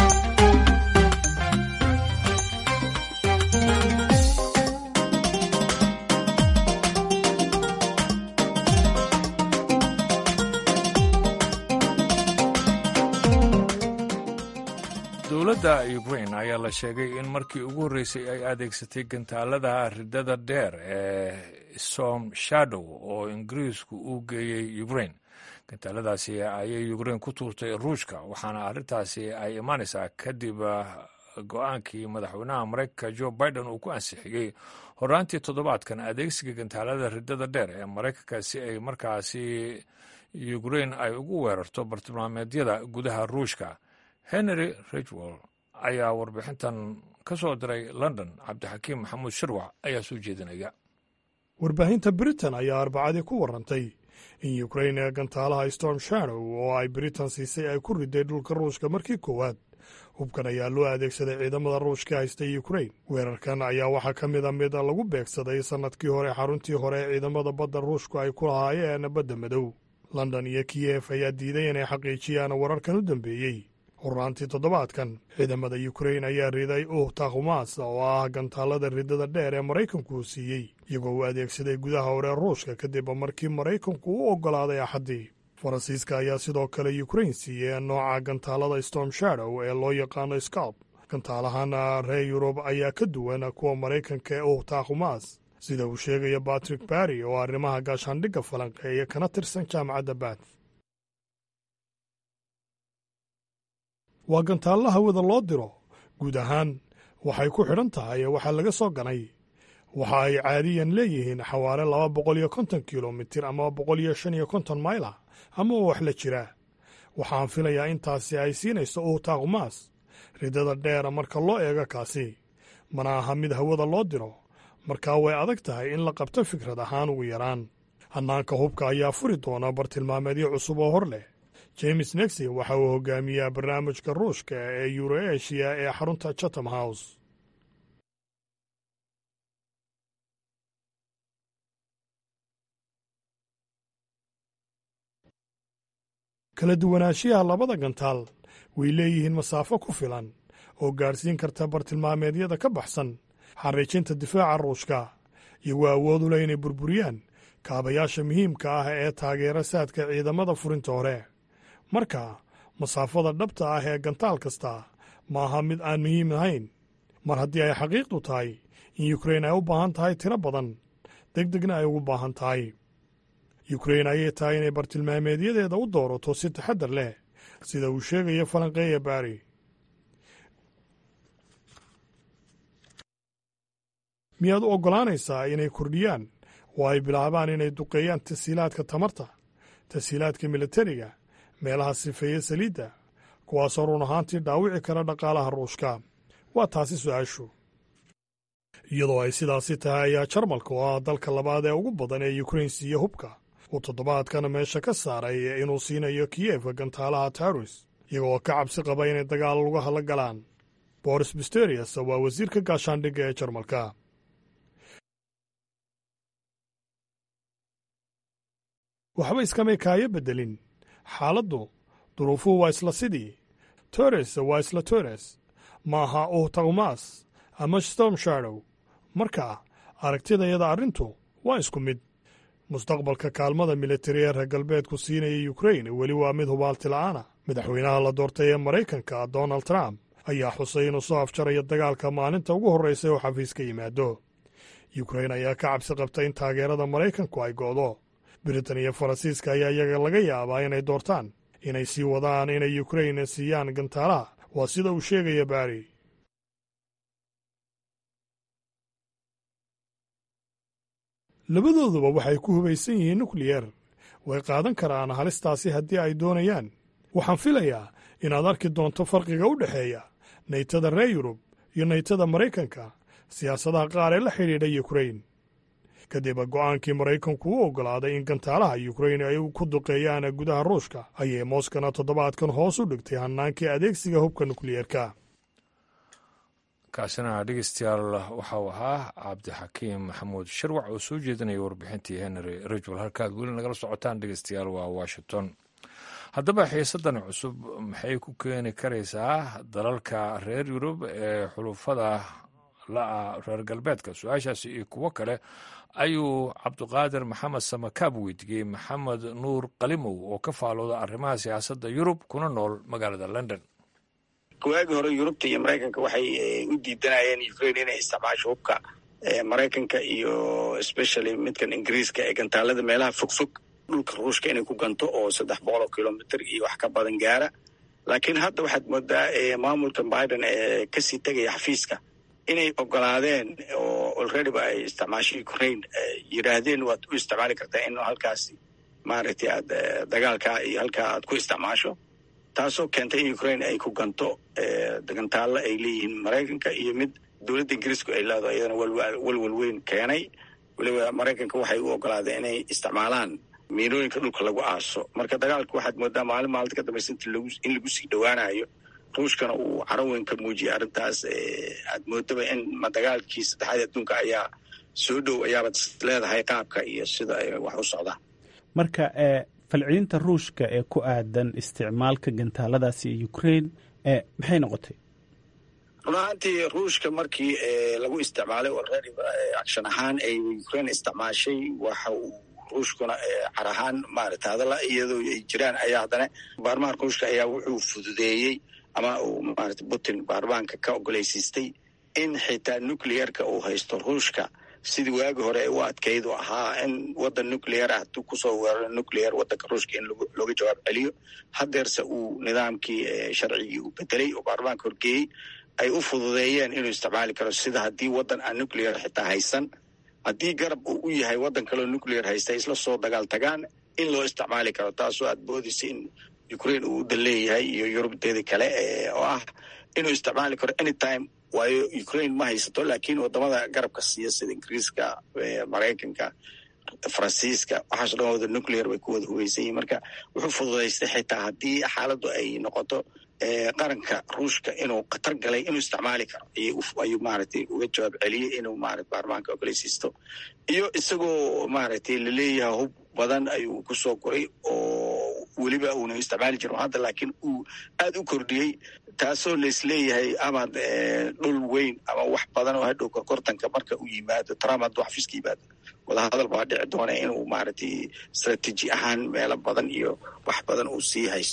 dowladda ukrain ayaa la sheegay in markii ugu horreysay ay adeegsatay gantaalada ridada dheer ee storm shadow oo ingiriisku uu geeyey ukrain gantaaladaasi ayay ukrain ku tuurtay ruushka waxaana arrintaasi ay imaanaysaa kadib go-aankii madaxweynaha maraykanka jo biden uu ku ansixiyey horaantii toddobaadkan adeegsiga gantaalada ridada dheer ee maraykanka si ay markaasi ukrain ay ugu weerarto bartilmaameedyada gudaha ruushka henry ridgwell ayaa warbixintan ka soo diray london cabdixakiim maxamuud shirwac ayaa soo jeedinaya warbaahinta britain ayaa arbacadii ku warantay in ukrain ee gantaalaha storm shadow oo ay britain siisay ay ku riday dhulka ruushka markii koowaad hubkan ayaa loo adeegsaday ciidamada ruushka haysta ukrain weerarkan ayaa waxaa ka mid a mid lagu beegsaday sannadkii hore xaruntii hore ee ciidamada badda ruushku ay ku lahaayeen badda madow london iyo kiyef ayaa diiday inay xaqiijiyaan wararkan u dambeeyey horaantii toddobaadkan ciidamada ukrain ayaa riday uh takhumas oo ah gantaalada ridada dheer ee maraykanku uu siiyey iyagoo uu adeegsaday gudaha hore ruushka kadib markii maraykanku u oggolaaday axaddii faransiiska ayaa sidoo kale ukrain siiyey nooca gantaalada storm shadow ee loo yaqaano scalp gantaalahan reer yurub ayaa ka duwan kuwa maraykanka ee uh takhumas sida uu sheegaya batrick barry oo arrimaha gaashaandhigga falanqeeya kana tirsan jaamacadda bath waa gantaalla hawada loo diro guud ahaan waxay ku xidhan tahay waxaa laga soo ganay waxa ay caadiyan leeyihiin xawaare laba boqol iyo konton kilomitir ama boqol iyo shan iyo konton mayla ama wax la jiraa waxaan filayaa intaasi ay siinayso uhtaakumaas ridada dheera marka loo eego kaasi mana aha mid hawada loo diro markaa way adag tahay in la qabto fikrad ahaan ugu yaraan hannaanka hubka ayaa furi doona bartilmaameedyo cusub oo hor leh james nexi waxa uu hogaamiyaa barnaamijka ruushka ee yuroeshiya ee xarunta chatham house kala duwanaanshiyaha labada gantaal way leeyihiin masaafo ku filan oo gaadhsiin karta bartilmaameedyada ka baxsan xariijinta difaaca ruushka iyagoo awood u leh inay burburiyaan kaabayaasha muhiimka ah ee taageera saadka ciidamada furinta hore marka masaafada dhabta ah ee gantaal kasta ma aha mid aan muhiim ahayn mar haddii ay xaqiiqdu tahay in yukrain ay u baahan tahay tiro badan deg degna ay ugu baahan tahay yukrain ayay tahay inay bartilmaameedyadeeda u doorato si taxaddar leh sida uu sheegayo falanqeeya baari miyaad u oggolaanaysaa inay kordhiyaan oo ay bilaabaan inay duqeeyaan tasiilaadka tamarta tasiilaadka militariga meelaha sifeeya saliidda kuwaasoo run ahaantii dhaawici kara dhaqaalaha ruushka waa taasi su-aashu iyadoo ay sidaasi tahay ayaa jarmalka oo ah dalka labaad ee ugu badan ee yukrain siiya hubka uu toddobaadkana meesha ka saaray inuu siinayo kiyefka gantaalaha taurus iyagoo ka cabsi qaba inay dagaal lugaha la galaan boris bisterius waa wasiirka gaashaandhigga ee jarmalka waxba iskamay kaayo beddelin xaaladdu duruufuhu waa isla sidii tores waa isla tores ma aha uh tawmas ama storm shadow marka aragtidayada arrintu waa isku mid mustaqbalka kaalmada militari ee reer galbeedku siinaya yukrain weli waa mid hubaalti la'aana madaxweynaha la doortay ee maraykanka donald trump ayaa xusay inuu soo afjarayo dagaalka maalinta ugu horraysa oo xafiis ka yimaado yukrain ayaa ka cabsi qabta in taageerada maraykanku ay go'do britain iyo faransiiska ayaa iyaga laga yaabaa inay doortaan inay sii wadaan inay yukrain siiyaan gantaalaha waa sida uu sheegaya baari labadooduba waxay ku hubaysan yihiin nukliyer way qaadan karaan halistaasi haddii ay doonayaan waxaan filayaa inaad arki doonto farqiga u dhexeeya naytada reer yurub iyo naytada maraykanka siyaasadaha qaar ee la xidhiidha yukrain kadib go'aankii maraykanku u oggolaaday in gantaalaha yukrain ay ku duqeeyaan gudaha ruushka ayay mooskana toddobaadkan hoos u dhigtay hannaankii adeegsiga hubka nukliyeerka kaasina dhegeystayaal waxau ahaa cabdixakiim maxamuud sharwac oo soo jeedinaya warbixintii henry rajwal halkaad weli nagala socotaan dhegeystayaal waa washington haddaba xiisadan cusub maxay ku keeni karaysaa dalalka reer yurub ee xulufada la'a reer galbeedka su-aashaasi iyo kuwo kale ayuu cabdiqaadir maxamed samakaab weydiiyey maxamed nuur qalimow oo ka faalooda arrimaha siyaasadda yurub kuna nool magaalada london waagii hore yurubta iyo maraykanka waxay u diidanayeen ukrain inay isticmaasho hubka maraykanka iyo especially midkan ingiriiska ee gantaalada meelaha fogfog dhulka ruushka inay ku ganto oo saddex boqol oo kilomitr iyo wax ka badan gaara laakiin hadda waxaad moodaa maamulka biden ee kasii tegaya xafiiska inay ogolaadeen oo already ba ay isticmaasho ukraine yidhaahdeen waad u isticmaali kartaa in halkaasi maaragtay aad dagaalkaa iyo halkaa aad ku isticmaasho taasoo keentay in ukraine ay ku ganto gantaalla ay leeyihiin maraykanka iyo mid dowladda ingiriisku ay leedaho iyadana walwal weyn keenay weliba maraykanka waxay u ogolaadeen inay isticmaalaan miinooyinka dhulka lagu aaso marka dagaalka waxaad moodaa maalin maalinta ka dambaysa in lagu sii dhowaanayo ruushkana uu caro weyn ka muujiyay arrintaas aad moodaba in dagaalkii saddexaad adduunka ayaa soo dhow ayaabad leedahay qaabka iyo sida ay wax u socdaan marka falcelinta ruushka ee ku aadan isticmaalka gantaaladaasi ee ukraine maxay noqotay run ahaantii ruushka markii lagu isticmaalay already action ahaan ay ukraine isticmaashay waxa uu ruushkuna car ahaan maarata hadalla iyadoo ay jiraan ayaa haddana baarlamaanka ruushka ayaa wuxuu fududeeyey ama uu maarata putin baarlamaanka ka ogolaysiistay in xitaa nucleerka uu haysto ruushka sidii waagi hore u adkayd u ahaa in waddan nucleer ah hadduu kusoo weeraro nucleer waddanka ruushka in looga jawaab celiyo hadeerse uu nidaamkii sharcigii uu bedelay oo baarlamaanka horgeeyey ay u fududeeyeen inuu isticmaali karo sida haddii waddan aan nucleer xitaa haysan haddii garab uu u yahay waddan kaleo nucleer haysta isla soo dagaal tagaan in loo isticmaali karo taasoo aad boodaysa in ukraine uu udan leeyahay iyo yurubteedii kale oo ah inuu isticmaali karo anytime waayo ukraine ma haysato laakiin wadamada garabka siiya sida ingiriiska maraykanka faransiiska waxaaso dhan wada nuclear bay ku wada hugeysan yihin marka wuxuu fududaystay xitaa haddii xaaladdu ay noqoto qaranka ruushka inuu khatar galay inuu isticmaali karo ayuu maaragtay uga jawaab celiyey inuu maarata baarlamaanka ogoleysiisto iyo isagoo maaragtay laleeyahay hub badan ayuu kusoo koray oo weliba uuna isticmaali jirin hadda laakiin uu aad u kordhiyey taasoo laisleeyahay amaad dhul weyn ama wax badan oo hadhow korkortanka marka uu yimaado trump hadduu xafiiska yimaado wadahadal baa dhici doona inuu maaragtay istraatiiji ahaan meelo badan iyo wax badan uu sii haysto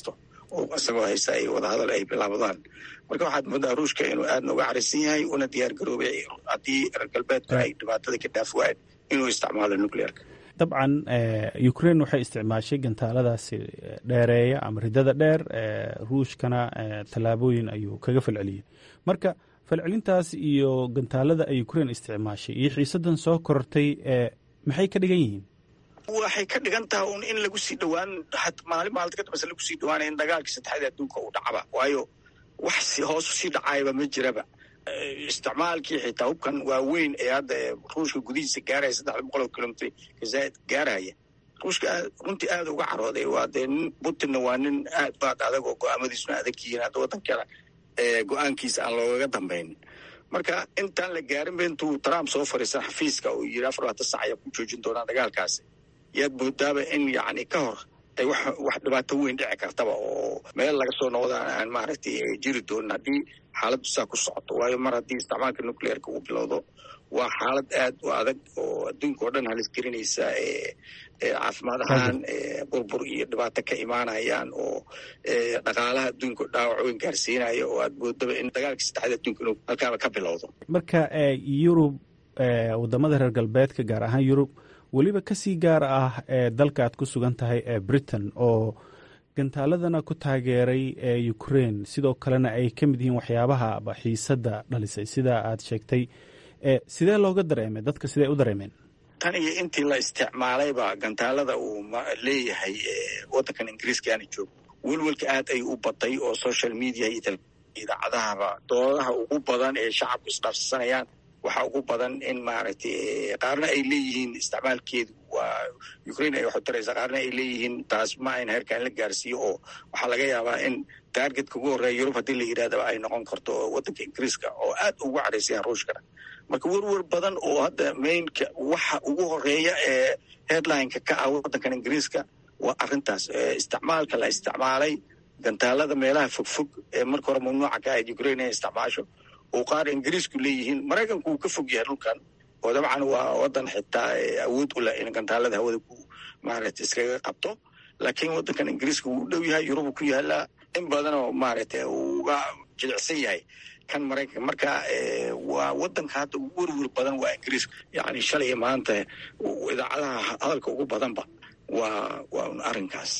oo isagoo haysta ay wadahadal ay bilaabdaan marka waxaad moodaa ruushka inuu aadna uga carisan yahay una diyaar garoobay haddii reer galbeedku ay dhibaatada ka dhaaf waayeen inuu isticmaalo nuclearka dabcan ukraine waxay isticmaashay gantaaladaasi dheereeya ama ridada dheer ruushkana tallaabooyin ayuu kaga falceliyey marka falcelintaas iyo gantaalada ay ukraine isticmaashay iyo xiisadan soo korortay maxay ka dhigan yihiin waxay ka dhigan tahay un in lagu sii dhowaan maalin maalinta ka dambeysa lagu sii dhawaanaya in dagaalkii saddexaad adduunka uu dhacaba waayo wax hoos usii dhacayaba ma jiraba isticmaalkii xitaa hubkan waaweyn ee hadda ruushka gudihiisa gaaraya saddex boqol oo kilomitr kazaaid gaaraya ruushka runtii aada uga carooday waa dee nin putinna waa nin aad baad adag oo go-aamadiisuna adag yihiin hadda waddankana go-aankiisa aan loogaga dambaynin marka intaan la gaarin ba intuu trump soo fariisan xafiiska uu yiri afar labaatan sac ayaa ku joojin doonaa dagaalkaasi yaad moodaaba in yacni ka hor ay wax wax dhibaato weyn dhici kartaba oo meel laga soo noqdaan aan maaragtay jiri doonin haddii xaaladdu saa ku socoto waayo mar haddii isticmaalka nuclearka uu bilowdo waa xaalad aad u adag oo adduunka oo dhan halis gelinaysa ee caafimaad ahaan burbur iyo dhibaato ka imaanayaan oo dhaqaalaha adduunka dhaawac weyn gaarsiinaya oo aad moodaba in dagaalka saddexaad adduunka inuu halkaaba ka bilowdo marka yurub wadamada reer galbeedka gaar ahaan yurub weliba kasii gaar ah ee dalka aad ku sugan tahay ee britain oo gantaaladana ku taageeray ee ukraine sidoo kalena ay ka mid yihiin waxyaabaha xiisadda dhalisay sida aad sheegtay sidee looga dareemay dadka sidee u dareemeen tan iyo intii la isticmaalayba gantaalada uu leeyahay waddankan ingiriiska aana joogo welwelka aad ay u batay oo social media iyo idaacadahaba doodaha ugu badan ee shacabku isdhaafsanayaan waxaa ugu badan in maaragtay qaarna ay leeyihiin isticmaalkeedu waa ukraine ay waxu taraysaa qaarna ay leeyihiin taas ma ayna heerkaan la gaarsiiyo oo waxaa laga yaabaa in taargetka ugu horreeya yurub haddii la yidhahdaba ay noqon karto waddanka ingiriiska oo aad ugu cadhaysayaan ruushkana marka werwer badan oo hadda mainka waxa ugu horeeya ee headlineka ka ah waddankan ingiriiska waa arrintaas isticmaalka la isticmaalay gantaalada meelaha fogfog ee marka hore mamnuuca ka ahayd ukraine inay isticmaasho oo qaar ingiriisku leeyihiin maraykanku uu ka fog yahay dhulkan oo dabcan waa waddan xitaa awood u leh in gantaalada hawada ku maaragtay iskaga qabto laakiin waddankan ingiriiska wuu u dhow yahay yurubu ku yaalaa in badanoo maaragtay uu uga jilicsan yahay kan maraykanka marka waa waddanka hadda ugu werwer badan waa ingiriiska yacni shalay maanta idaacadaha hadalka ugu badanba waa waa un arrinkaas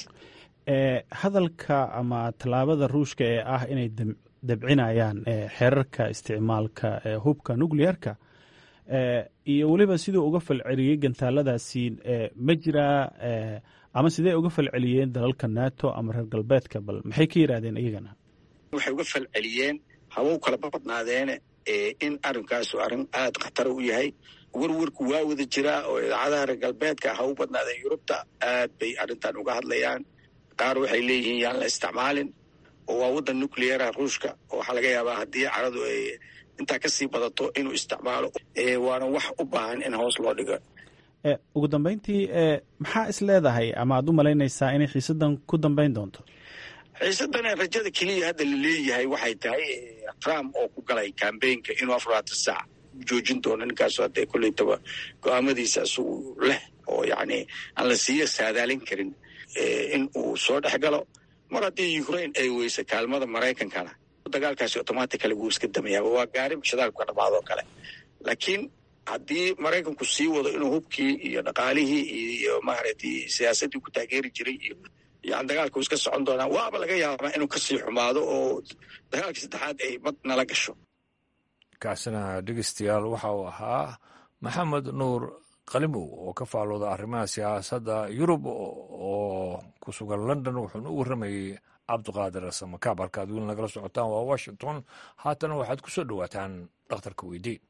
hadalka ama tallaabada ruushka ee ah inay dabcinayaan xeerarka isticmaalka hubka nuclearka iyo weliba siduu uga falceliyey gantaaladaasi ma jiraa ama sidee uga falceliyeen dalalka nato ama reer galbeedka bal maxay ka yidhahdeen iyagana waxay uga falceliyeen habow kala badnaadeene in arrinkaasu arrin aad khatara u yahay werwerku waa wada jiraa oo idaacadaha reer galbeedka ha u badnaadeen yurubta aad bay arrintan uga hadlayaan qaar waxay leeyihiin yaan la isticmaalin oo waa waddan nucleara ruushka oo waxaa laga yaabaa haddii caradu ay intaa kasii badato inuu isticmaalo waana wax u baahan in hoos loo dhigo ugu dambeyntii maxaa is leedahay ama aad u malaynaysaa inay xiisadan ku dambeyn doonto xiisadan rajada keliya hadda la leeyahay waxay tahay trump oo ku galay cambaynka inuu afar labaatan saac joojin doono ninkaasu hadda koleytaba go-aamadiisa isagu leh oo yacni aan la siiya saadaalin karin in uu soo dhex galo mar haddii ukraine ay weysa kaalmada maraykankana dagaalkaasi automatically wuu iska damayaaba waa gaari shidaalku ka dhamaadoo kale laakiin haddii maraykanku sii wado inuu hubkii iyo dhaqaalihii iyo maaragtay siyaasaddii ku taageeri jiray iyo yani dagaalku iska socon doonaa waaba laga yaabaa inuu kasii xumaado oo dagaalkii saddexaad ay bad nala gasho kaasina dhegeystayaal waxa uu ahaa maxamed nuur qalimow oo ka faalooda arrimaha siyaasadda yurub oo ku sugan london wuxuuna u warramayey cabdiqaadir samakaab halkaad weli nagala socotaan waa washington haatana waxaad ku soo dhowaataan dhakhtarka weydii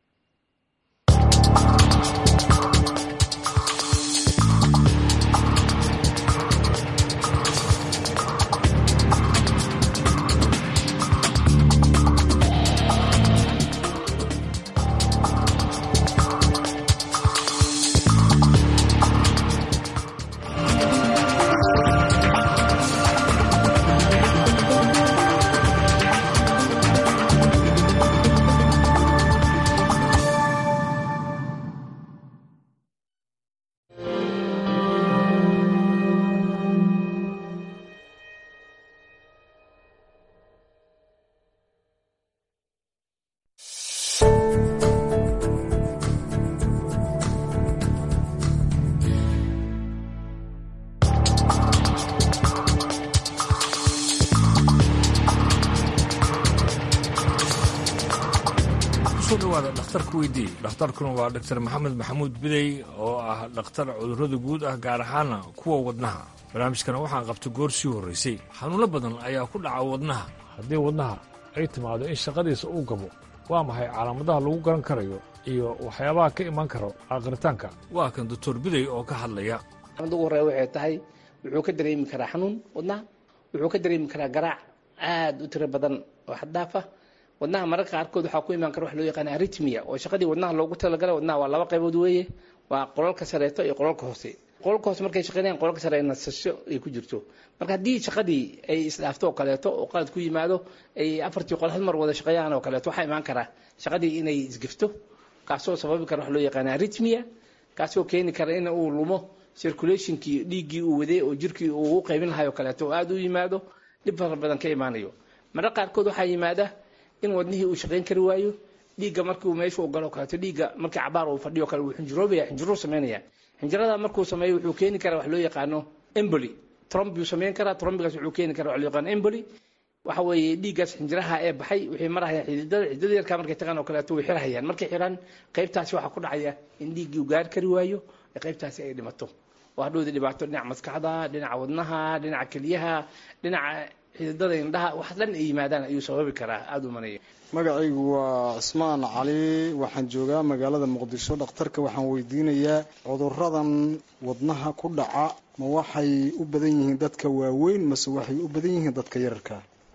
dhowaada dhakhtarka weydiiyey dhakhtarkuna waa dhaktar maxamed maxamuud bidey oo ah dhakhtar cudurrada guud ah gaar ahaana kuwa wadnaha barnaamijkana waxaan qabta goor sii horraysay xanuuno badan ayaa ku dhaca wadnaha haddii wadnaha ay timaado in shaqadiisa uu gabo waa maxay calaamadaha lagu garan karayo iyo waxyaabaha ka iman karo aqritaanka waa kan doctor bidey oo ka hadlaya ugu horreya waxay tahay wuxuu ka dareemi karaa xanuun wadnaha wuxuu ka dareemi karaa garaac aad u tiro badan oo xaddaaf ah wadnaha mararka qaarkood waxaa ku imaan kara wax loo yaqaan aritmia oo shaqadii wadnaha loogu talagalay wadnaha waa laba qaybood weeye waa qolalka sareeto iyo qolalka hoose qolalka hoose markay shaqeynayaan qolalka sare nasasho ay ku jirto marka haddii shaqadii ay isdhaafto oo kaleeto oo qalad ku yimaado ay afartii qol hal mar wada shaqeeyaan oo kaleeto waxaa imaan karaa shaqadii inay isgifto kaasoo sababi kara wax loo yaqaan aritmia kaasoo keeni kara in uu lumo circulationkii dhiiggii uu waday oo jirkii uu u qaybin lahay oo kaleeto oo aada u yimaado dhib fara badan ka imaanayo mararka qaarkood waxaa yimaada in wadnihii uu shaqayn kari waayo dhiigga markii uu meesha u galo kaleeto dhiigga markii cabaar uu fadhiyo kale wuu xinjiroobaya xinjiruu samaynaya xinjirada markuu sameeyo wuxuu keeni karaa wax loo yaqaano emboli tromb buu samayn karaa trombigaas wuxuu keeni karaa wax loo yaqaano emboli waxa weeye dhiiggaas xinjiraha ee baxay waxay marahayaan xididada xididada yarkaa markay tagaan oo kaleeto way xirhayaan markay xiraan qaybtaasi waxaa ku dhacaya in dhiiggii uu gaari kari waayo ee qaybtaasi ay dhimato oo hadhowda dhibaato dhinaca maskaxda dhinaca wadnaha dhinaca keliyaha dhinaca xididada indhaha wax dhan ay yimaadaan ayuu sababi karaa aada u manaya magacaygu waa cismaan cali waxaan joogaa magaalada muqdisho dhakhtarka waxaan weydiinayaa cuduradan wadnaha ku dhaca ma waxay u badan yihiin dadka waaweyn mase waxay u badan yihiin dadka yararka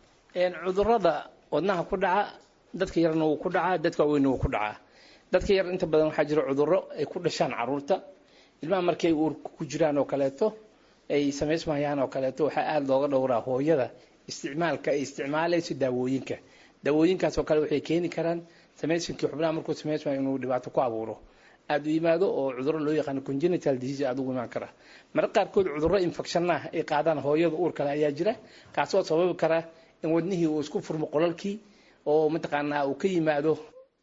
cudurada wadnaha ku dhaca dadka yarna wuu ku dhacaa dadka waaweynna wuu ku dhacaa dadka yar inta badan waxaa jira cuduro ay ku dhashaan caruurta ilmaha markay uurka ku jiraan oo kaleeto ay samaysmayaan oo kaleeto waxaa aada looga dhowraa hooyada isticmaalka ay isticmaalayso daawooyinka daawooyinkaas oo kale waxay keeni karaan samaysinkii xubnaha markuu samaysmayo inuu dhibaato ku abuuro aada u yimaado oo cuduro loo yaqaano congenital disease aada ugu imaan kara marka qaarkood cuduro infection ah ay qaadaan hooyada uur kale ayaa jira kaasoo sababi kara in wadnihii uu isku furmo qolalkii oo mataqaanaa uu ka yimaado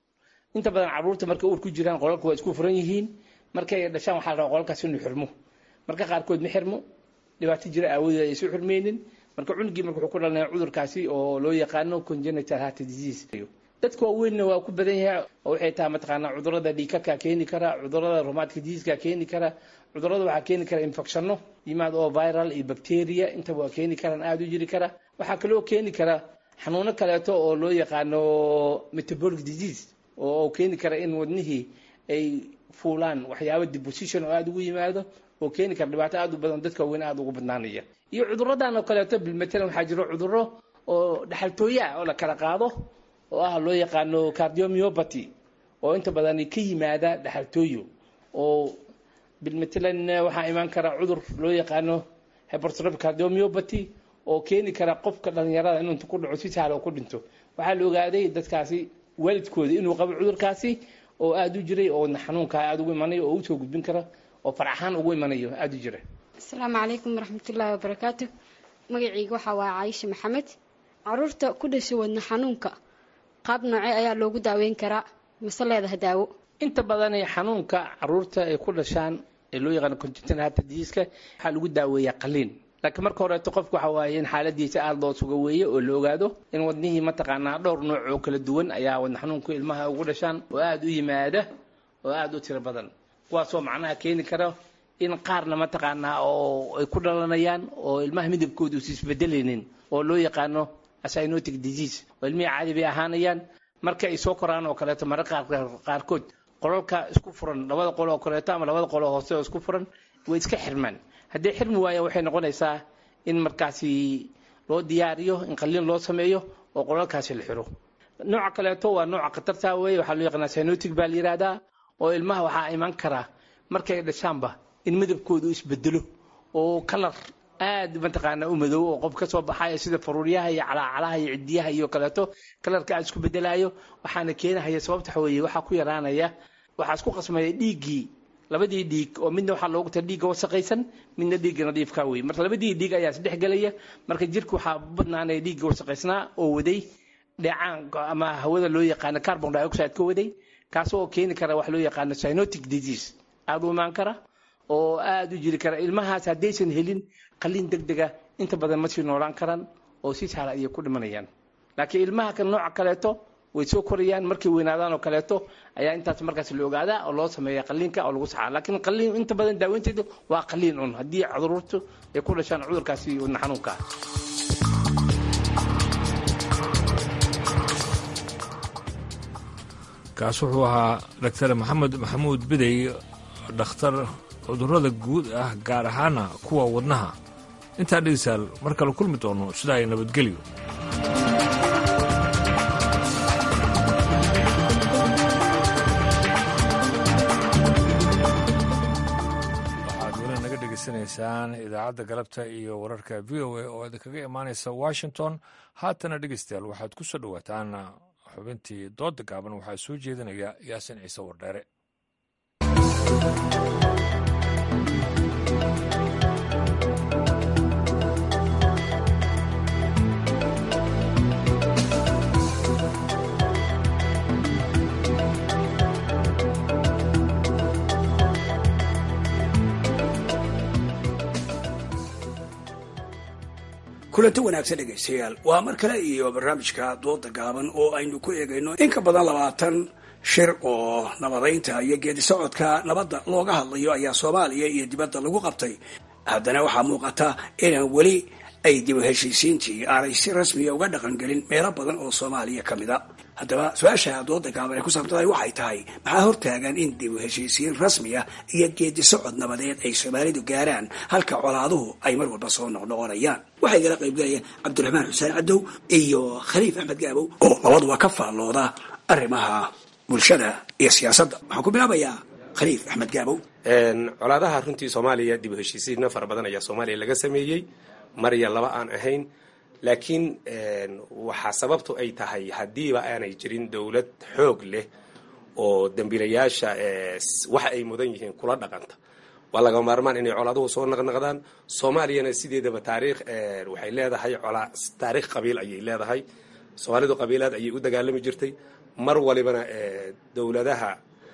inta badan caruurta markay uur ku jiraan qolalka waa isku furan yihiin markay dhashaan waxaa la rabaa qolalkaas inuu xirmo marka qaarkood ma xirmo dhibaato jira aawadeed ay isu xirmeynin marka cunugii marka wuxuu ku dhalanaya cudurkaasi oo loo yaqaano congenital heart disease dadka waaweynna waa ku badan yahay oo waxay tahay mataqaanaa cudurada dhiikadka keeni kara cudurada rheumatic diseaseka keeni kara cudurada waxaa keeni kara infectionno yimaad oo viral iyo bacteria intaba waa keeni karaan aada u jiri kara waxaa kaloo keeni kara xanuuno kaleeto oo loo yaqaano metabolic disease oo keeni kara in wadnihii ay fuulaan waxyaaba deposition oo aada ugu yimaado oo keeni kara dhibaato aada u badan dadka waaweyn aada ugu badnaanaya iyo cuduradan oo kaleeto bilmatalan waxaa jiro cuduro oo dhaxaltooye ah oo la kala qaado oo ah loo yaqaano cardiomyopathy oo inta badan ka yimaada dhaxaltooyo oo bilmatalan waxaa imaan kara cudur loo yaqaano hypertrophic cardiomyopathy oo keeni kara qofka dhalinyarada inuu inta ku dhaco si sahla oo ku dhinto waxaa la ogaaday dadkaasi waalidkooda inuu qabo cudurkaasi oo aada u jiray oo xanuunkaa aada ugu imanayo oo usoo gudbin kara oo faraxaan ugu imanayo aada u jira asalaamu calaykum waraxmatullaahi wabarakaatu magacayga waxaa waa caayisha maxamed caruurta ku dhashay wadna xanuunka qaab noocee ayaa loogu daaweyn karaa mase leedaha daawo inta badan xanuunka caruurta ay ku dhashaan ee loo yaqaano congenital heart diseaseka waxaa lagu daaweeyaa qaliin laakiin marka horeeto qofku waxa waaye in xaaladiisa aada loo suga weeye oo la ogaado in wadnihii mataqaanaa dhowr nooc oo kala duwan ayaa wadna xanuunka ilmaha ugu dhashaan oo aada u yimaada oo aada u tiro badan kuwaasoo macnaha keeni kara in qaarna mataqaanaa oo ay ku dhalanayaan oo ilmaha midabkooda usi isbedelaynin oo loo yaqaano cyanotic disease oo ilmihii caadi bay ahaanayaan marka ay soo koraan oo kaleeto mararka qaarkood qolalka isku furan labada qol oo kaleeto ama labada qol oo hoose oo isku furan way iska xirmaan haddii xirmi waayaan waxay noqonaysaa in markaasi loo diyaariyo in qalliin loo sameeyo oo qolalkaasi la xiro nooca kaleeto waa nooca khatarta weeye waxaa loo yaqaanaa cyanotic baa la yidhaahdaa oo ilmaha waxaa iman karaa markay dhashaanba in midabkooda u isbedelo oo kalar aad mataqaanaa u madow oo qof ka soo baxaya sida faruuryaha iyo calaacalaha iyo cidiyaha iyo kaleeto kalarka aad isku bedelaayo waxaana keenahaya sababta waxa weeye waxaa ku yaraanaya waxaa isku qasmaya dhiiggii labadii dhiig oo midna waxaa loogu tala dhiigga wasaqaysan midna dhiigga nadiifka wey marka labadii dhiig ayaa isdhex gelaya marka jirka waxaa badnaanaya dhiigga wasaqaysnaa oo waday dheecaan ama hawada loo yaqaano carbon dioxide ka waday kaas oo keeni kara wax loo yaqaano cyanotic disease aada u imaan kara oo aada u jiri kara ilmahaas haddaysan helin qalliin deg dega inta badan ma sii noolaan karaan oo si sahla ayay ku dhimanayaan laakiin ilmaha kan nooca kaleeto way soo korayaan markay weynaadaan oo kaleeto ayaa intaas markaas la ogaadaa oo loo sameeya qaliinka oo lagu saxaa laakiin qaliin inta badan daaweynteedu waa qaliin un haddii caruurtu ay ku dhashaan cudurkaasi wadna xanuunka ah kaas wuxuu ahaa daktar maxamed maxamuud bidey dhakhtar cudurrada guud ah gaar ahaana kuwa wadnaha intaa dhegeystayaal mar kale kulmi doono sidaa ay nabadgelyo waxaad weli naga dhegeysanaysaan idaacadda galabta iyo wararka v o a oo idinkaga imaanaysa washington haatana dhegeystayaal waxaad ku soo dhowaataan xubintii dooda gaaban waxaa soo jeedinaya yaasin ciise wardheere kulanti wanaagsan dhegaystayaal waa mar kale iyo barnaamijka dooda gaaban oo aynu ku eegayno in ka badan labaatan shir oo nabadaynta iyo geedi socodka nabadda looga hadlayo ayaa soomaaliya iyo dibadda lagu qabtay haddana waxaa muuqata inaan weli ay dib u heshiisiintii aanay si rasmiya uga dhaqangelin meelo badan oo soomaaliya ka mid a haddaba su-aasha dooda gaaban ee ku saabsantahay waxay tahay maxaa hortaagan in dib u heshiisiin rasmiya iyo geedi socod nabadeed ay soomaalidu gaaraan halka colaaduhu ay mar walba soo noqnoqonayaan waxaa igala qaybgalayaan cabdiraxmaan xuseen cadow iyo khaliif axmed gaabow oo labaduba ka faallooda arrimaha bulshada iyo siyaasadda waxaan ku bilaabayaa khaliif axmed gaabow colaadaha runtii soomaaliya dib u heshiisiinna fara badan ayaa soomaaliya laga sameeyey mar iyo laba aan ahayn laakiin waxaa sababtu ay tahay haddiiba aanay jirin dowlad xoog leh oo dembiilayaasha waxa ay mudan yihiin kula dhaqanta waa laga maarmaan inay colaaduhu soo naqnaqdaan soomaaliyana sideedaba taariikh waxay leedahay colaa taariikh qabiil ayay leedahay soomaalidu qabiilaad ayay u dagaalami jirtay mar walibana dowladaha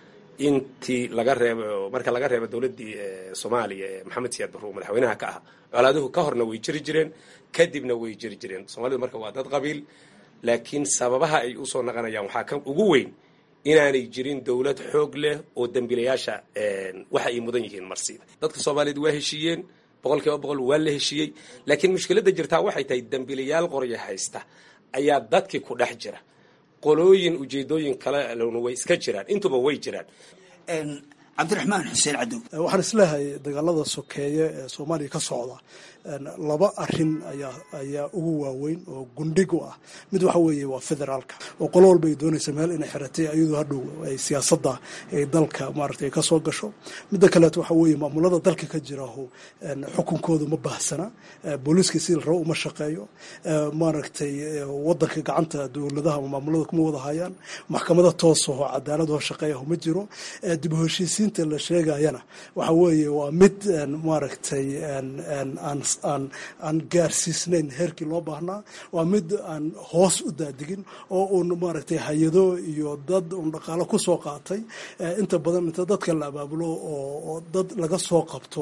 intii laga reebo marka laga reebo dowladdii soomaaliya ee maxamed siyaad barruur madaxweynaha ka ah colaaduhu ka horna way jiri jireen kadibna way jiri jireen soomaalidu marka waa dad qabiil laakiin sababaha ay usoo naqanayaan waxaa ka ugu weyn inaanay jirin dowlad xoog leh oo dembiilayaasha waxa ay mudan yihiin marsiida dadka soomaaliyeed waa heshiiyeen boqol kiiba boqol waa la heshiiyey laakiin mushkiladda jirtaa waxay tahay dembiilayaal qorya haysta ayaa dadkii ku dhex jira qolooyin ujeedooyin kale lona way iska jiraan intuba way jiraan cabdiraxmaan xuseen cadow waxaan isleehay dagaalada sokeeye ee soomaaliya ka socda laba arin ayaa ayaa ugu waaweyn oo gundhig u ah mid waxa weeye waa federaalka oo qolo walba ay doonaysa meel inay xiratay iyadoo hadhow ay siyaasadda ay dalka maaragtay ka soo gasho midda kaleeto waxa weeye maamulada dalka ka jiraho xukunkoodu ma baahsana booliiska sidii rabo uma shaqeeyo maaragtay wadanka gacanta dowladaha ama maamulada kuma wada hayaan maxkamada toosaho cadaaladoo shaqeeyaho ma jiro dib u heshiisiinta la sheegayana waxa weeye waa mid maaragtay aan aan gaarsiisnayn heerkii loo baahnaa waa mid aan hoos u daadigin oo uun maaragtay hay-ado iyo dad uun dhaqaalo ku soo qaatay inta badan inta dadka la abaabulo oo dad laga soo qabto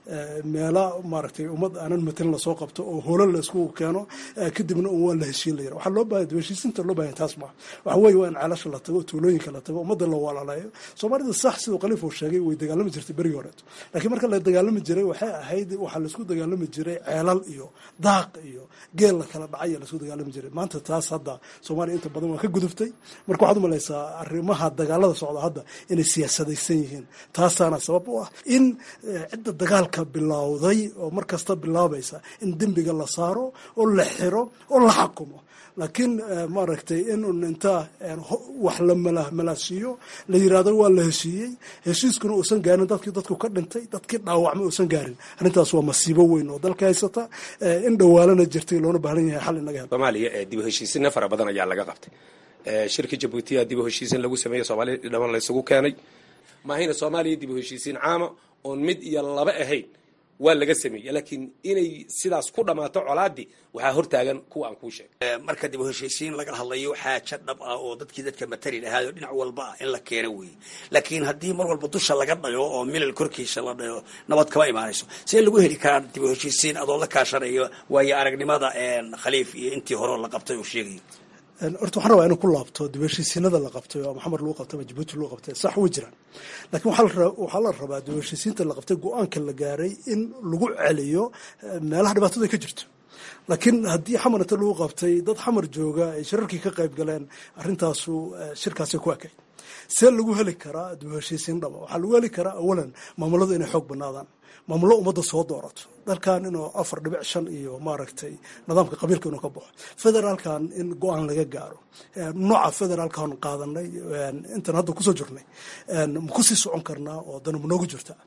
meela maaragtay ummad aanan matelin lasoo qabto oo holo la isku keeno kadibna un waa la heshiin la yara waxaa loo baahaya heshiisinta loo bahaya taas ma waxa weeye waa in ceelasha la tago tuulooyinka la tago ummadda la walaaleeyo soomaalida sax siduu khaliif uu sheegay way dagaalami jirtay berigii horeeto laakiin marka la dagaalami jiray waxay ahayd waxaa laisku dagaalami jiray ceelal iyo daaq iyo geel la kala dhacay laisku dagaalami jiray maanta taas hadda soomaaliya inta badan waa ka gudubtay marka waxaad umalaysaa arrimaha dagaalada socda hadda inay siyaasadaysan yihiin taasaana sabab u ah in cidda dagaalka bilowday oo mar kasta bilaabaysa in dembiga la saaro oo la xiro oo la xakumo laakiin maaragtay in un inta wax la malaasiiyo la yirahdo waa la heshiiyey heshiiskuna uusan gaarin dadkii dadku ka dhintay dadkii dhaawacma uusan gaarin arrintaas waa masiibo weyn oo dalka haysata in dhawaalana jirtay loona baahan yahay xal inaga helo soomaaliya dib u heshiisinna fara badan ayaa laga qabtay shirkii jabuutiya dib u heshiisin lagu sameeyey soomaaliya dhaman la isugu keenay maahayna soomaaliya dib u heshiisiin caama oon mid iyo laba ahayn waa laga sameeyey laakiin inay sidaas ku dhammaato colaadii waxaa hortaagan kuwa aan kuu sheegay marka dib u heshiisiin laga hadlayo xaaja dhab ah oo dadkii dadka matali lahaayo dhinac walba ah in la keeno weeye laakiin haddii mar walba dusha laga dhayo oo milal korkiisa la dhayo nabad kama imaanayso see lagu heli karaa dib u heshiisiin adoo la kaashanayo waayo aragnimada khaliif iyo intii horeo la qabtay oo sheegayo horta waxaan rabaa inuu ku laabto dibheshiisiinada la qabtay oo maxamed lagu qabtay ama jabuuti lagu qabtay sax way jiraan laakiin waxaa la rabaa dibheshiisiinta la qabtay go-aanka la gaaray in lagu celiyo meelaha dhibaatada ay ka jirto laakiin haddii xamar inta lagu qabtay dad xamar jooga ay shirarkii ka qayb galeen arrintaasu shirkaasi ku ekay see lagu heli karaa dibheshiisiin dhaba waxaa lagu heli karaa awalan maamuladu inay xoog banaadaan maamullo ummadda soo doorato dalkan inuu afar dhibic shan iyo maaragtay nidaamka qabiilka inuu ka baxo federaalkan in go-aan laga gaaro nooca federaalkan qaadanay intan hadda kusoo jirnay ma kusii socon karnaa oo dana ma noogu jirta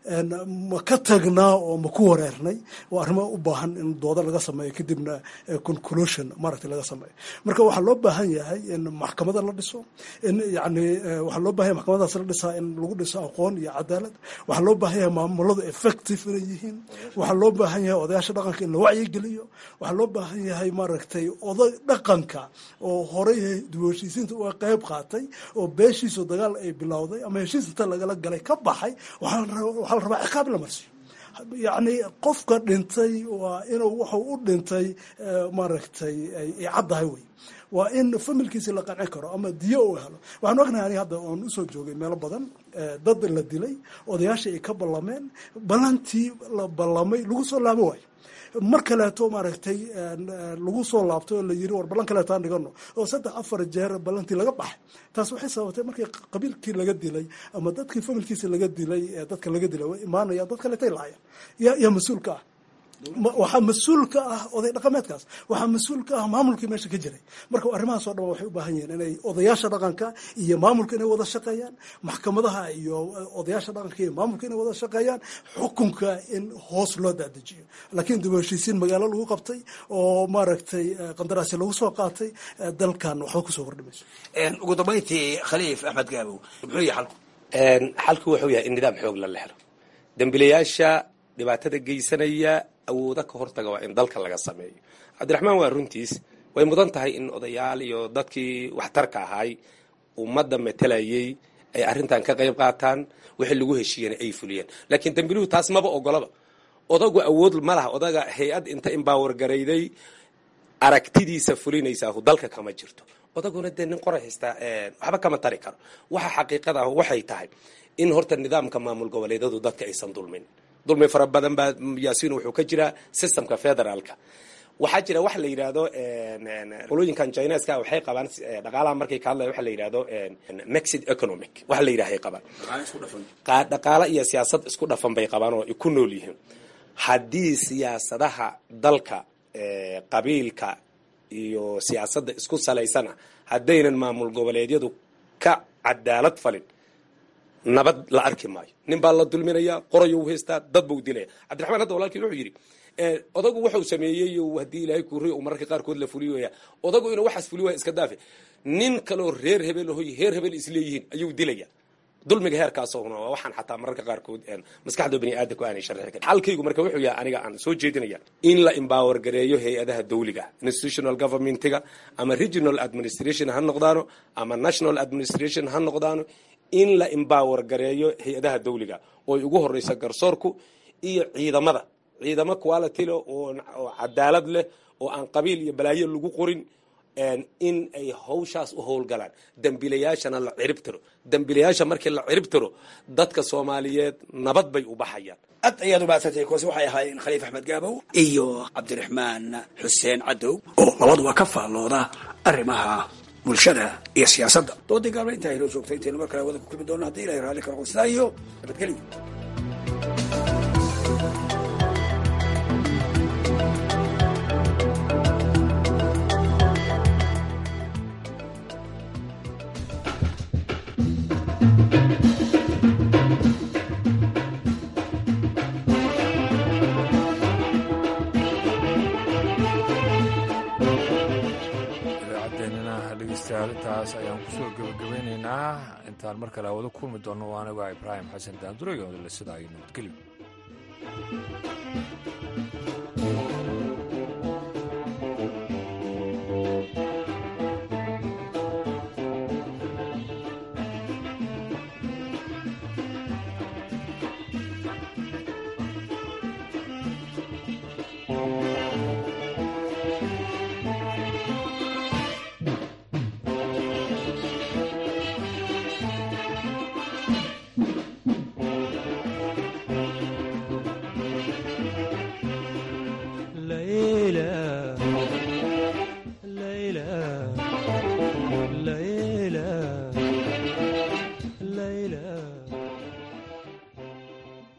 ma ka tagnaa oo ma ku wareernay waa arrimo u baahan in dooda laga sameeyo kadibna conclusion maaragtay laga sameeyo marka waxaa loo baahan yahay in maxkamada la dhiso in yani waxaa loo baahan yahay maxkamadaas la dhisaa in lagu dhiso aqoon iyo cadaalad waxaa loo baahan yahay maamuladu effective inay yihiin waxaa loo baahan yahay odayaasha dhaqanka in la wacyigeliyo waxaa loo baahan yahay maaragtay oday dhaqanka oo horey dibheshiisiinta uga qayb qaatay oo beeshiisu dagaal ay bilowday ama heshiis inta lagala galay ka baxay waxaa la rabaa ciqaab la marsiyo yacni qofka dhintay waa inuu wuxuu u dhintay maaragtay ay caddahay wey waa in familkiisi la qancin karo ama diyo uu helo waxaan ognahay aniga hadda oon usoo joogay meelo badan dad la dilay odayaashii ay ka ballameen ballantii la ballamay lagu soo laabo waayo mar kaleeto maaragtay lagu soo laabtay oo la yiri war ballan kaleeto aan dhigano oo saddex afar jeer ballantii laga baxay taas waxay sababtay markii qabiilkii laga dilay ama dadkii familkiisa laga dilay dadka laga dilay way imaanayaan dad kaleetay laayaan yaa yaa mas-uulka ah waxaa mas-uul ka ah oday dhaqameedkaas waxaa mas-uul ka ah maamulkii meesha ka jiray marka arrimahaas oo dhan waxay u baahan yihiin inay odayaasha dhaqanka iyo maamulka inay wada shaqeeyaan maxkamadaha iyo odayaasha dhaqanka iyo maamulka inay wada shaqeeyaan xukunka in hoos loo daadejiyo laakiin dib u heshiisiin magaalo lagu qabtay oo maaragtay qandaraasya lagu soo qaatay dalkan waxba kusoo kordhimayso ugu dambayntii khaliif axmed gaabow muxuu yahay xalku xalku wuxuu yahay in nidaam xoog la lehlo dembilayaasha dhibaatada geysanaya awooda ka hortaga waa in dalka laga sameeyo cabdiraxmaan waa runtiis way mudan tahay in odayaal iyo dadkii waxtarka ahaay ummadda matelayay ay arrintan ka qayb qaataan wixii lagu heshiiyana ay fuliyeen laakiin dembiluhu taas maba ogolaba odagu awood ma laha odaga hay-ad inta imbaawar garayday aragtidiisa fulinaysaa dalka kama jirto odaguna dee nin qoray haystaa waxba kama tari karo waxa xaqiiqada ah waxay tahay in horta nidaamka maamul goboleedyadu dadka aysan dulmin dulmi fara badan baa yaasiin wuxuu ka jiraa systemka federaalka waxaa jira waxa la yidhaahdo qolooyinkan chineska waxay qabaan dhaqaalaha markay ka hadlaya waxa la yidhahdo mexid economic waxa la yidhaha ay qabaan dhaqaala iyo siyaasad isku dhafan bay qabaan oo ay ku nool yihiin haddii siyaasadaha dalka qabiilka iyo siyaasadda isku salaysana haddaynan maamul goboleedyadu ka cadaalad falin nabad la arki maayo nin baa la dulminaya qorayou haystaa dad buu dilaya cabdiraxmaan hadda walaalkii wuxuu yidhi odagu wuxuu sameeyey haddii ilaahay kuuriy uu mararka qaarkood la fuliyoya odagu inuu waxaas fuli waaya iska daafe nin kaloo reer hebel hoy heer hebel isleeyihiin ayuu dilaya dulmiga heerkaasna waa waxaan xataa mararka qaarkood maskaxda bani aadamku aanay sharxi karin xalkaygu marka wuxuu yahay aniga aan soo jeedinaya in la empower gareeyo hay-adaha dawliga institutional governmentiga ama regional administration ha noqdaano ama national administration ha noqdaano in la empower gareeyo hay-adaha dawliga oo ay ugu horeysa garsoorku iyo ciidamada ciidamo quality leh oo cadaalad leh oo aan qabiil iyo balaayo lagu qorin in ay hawshaas u howlgalaan dembiilayaashana la cirib tiro dembiilayaasha markii la cirib tiro dadka soomaaliyeed nabad bay u baxayaan aad ayaad umahadsantay kuwaasi waxay ahaayeen khaliif axmed gaabow iyo cabdiraxmaan xuseen cadow oo labaduba ka faallooda arrimaha bulshada iyo siyaasadda doodii gaabla intaa inoo joogtay intaynu mar kale wada ku kulmi doonno haddii ilahay raalli kala qonsidaa iyo nabadgelyo intaas ayaan kusoo gebagabeynaynaa intaan mar kale wada kulmi doonno aniga ibraahim xasan daanduro iyo odole sida ay nabadgelyo